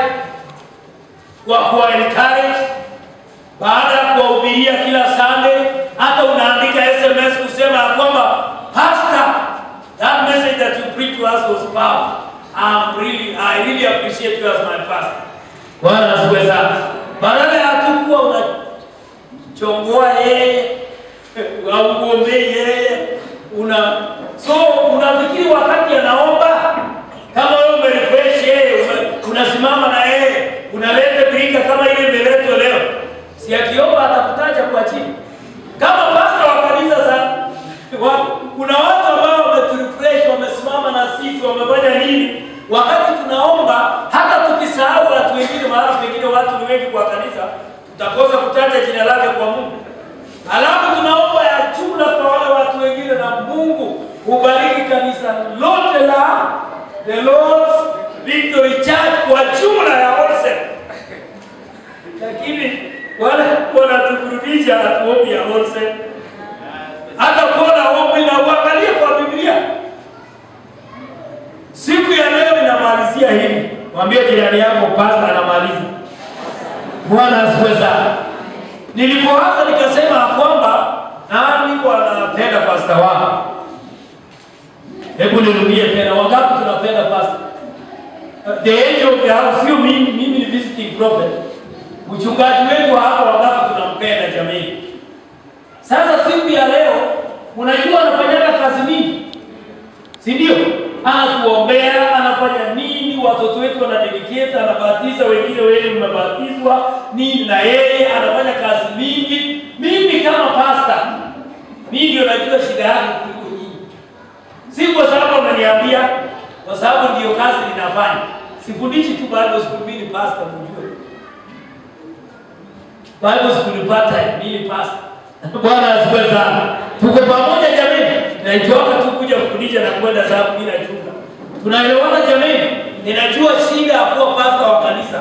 kwa kuwa encourage, baada ya kuwahubiria kila Sunday, hata unaandika SMS kusema ya kwamba pastor, that message that you preached to us was powerful. I'm really, I really appreciate you as my pastor. Bwana asifiwe sana. Badala ya tu kuwa unachongoa yeye au kuombea yeye una so unafikiri wakati anaomba kama wewe umerefresh yeye ume- unasimama na yeye unaleta birika kama ile imeletwa leo, si akiomba atakutaja kwa chini kama pastor wa kanisa za wa, kuna watu ambao wameturefresh wamesimama na sisi wamefanya nini wakati tunaomba hata tukisahau watu wengine mahala pengine watu ni wengi kwa kanisa tutakosa kutaja jina lake kwa mungu alafu tunaomba ya jumla kwa wale watu wengine na mungu hubariki kanisa lote la the Lord's Victory Church kwa jumla ya Olsen lakini wale wanatuburudisha hatuombi ya Olsen hata kuona ombi na uangalie kwa Biblia. Siku ya leo inamalizia hivi, mwambie jirani yako pasta anamaliza. Bwana asifiwe sana. Nilipoanza nikasema ya kwamba nani wanapenda pasta wao? Hebu nirudie tena, wangapi tunapenda pasta? The angel of the house, sio mimi, mimi ni visiting prophet. Mchungaji wetu hapa, wangapi tunampenda jamii? Sasa siku ya leo, unajua anafanyaga kazi mingi, si ndio? Anatuombea, anafanya nini, watoto wetu wanadedicate, anabatiza wengine, wewe mmebatizwa nini, na yeye anafanya kazi mingi. Mimi kama pasta, mimi ndio najua shida yake kuliko nyinyi, si kwa sababu ameniambia, kwa sababu ndio kazi ninafanya. Sifundishi tu Bible school, mimi ni pastor, mjue Bible school pata mimi ni pastor. Bwana asifiwe sana. Tuko pamoja jamani. Naitoka tu kuja kufundisha na kwenda sababu mimi nachunga. Tunaelewana jamani? Ninajua shida ya kuwa pastor wa kanisa.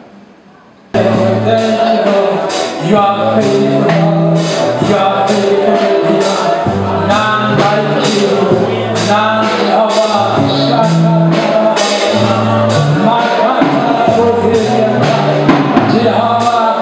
You are faithful, you are faithful, none like you, none of us. Jehovah,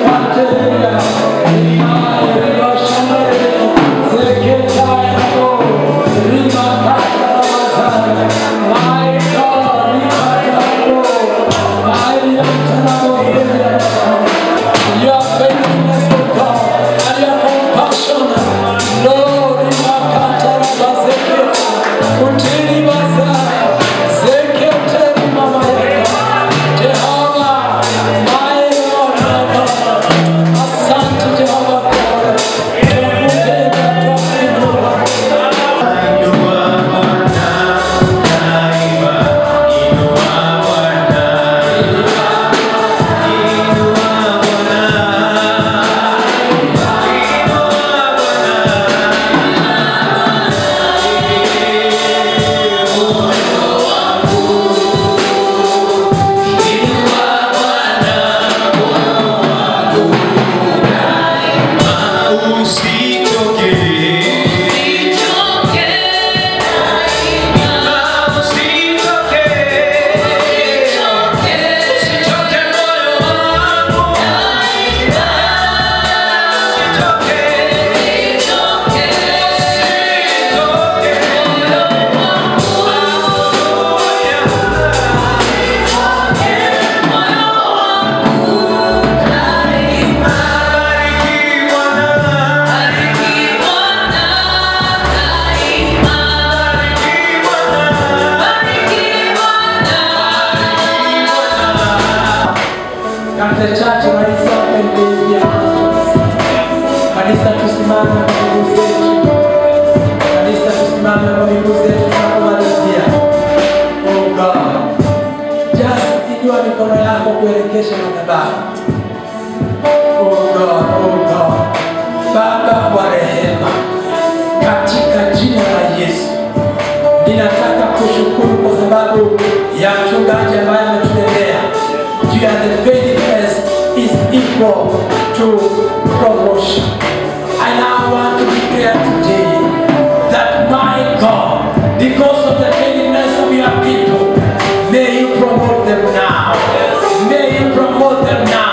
Your faithfulness, O God, and your compassion, Lord, in my heart, Rabazeke, Utili Baza, Zekete, Mama Yaka, Jehovah, my Lord, my God, Asante Jehovah God, Tukupenda, tukuinua. Can the church rise up and raise their hands? Kanisa tusimame kwa miguu zetu. Kanisa tusimame kwa miguu zetu tunapomalizia. Oh God. Just inua mikono yako kuelekesha madhabahu. Oh God, oh God. Baba wa rehema, katika jina la Yesu ninataka kushukuru kwa sababu ya mchungaji ambaye ametutendea juu ya the faithfulness is equal to promotion. I now want to declare today that my God, because of the faithfulness of your people, may you promote them now. May you promote them now.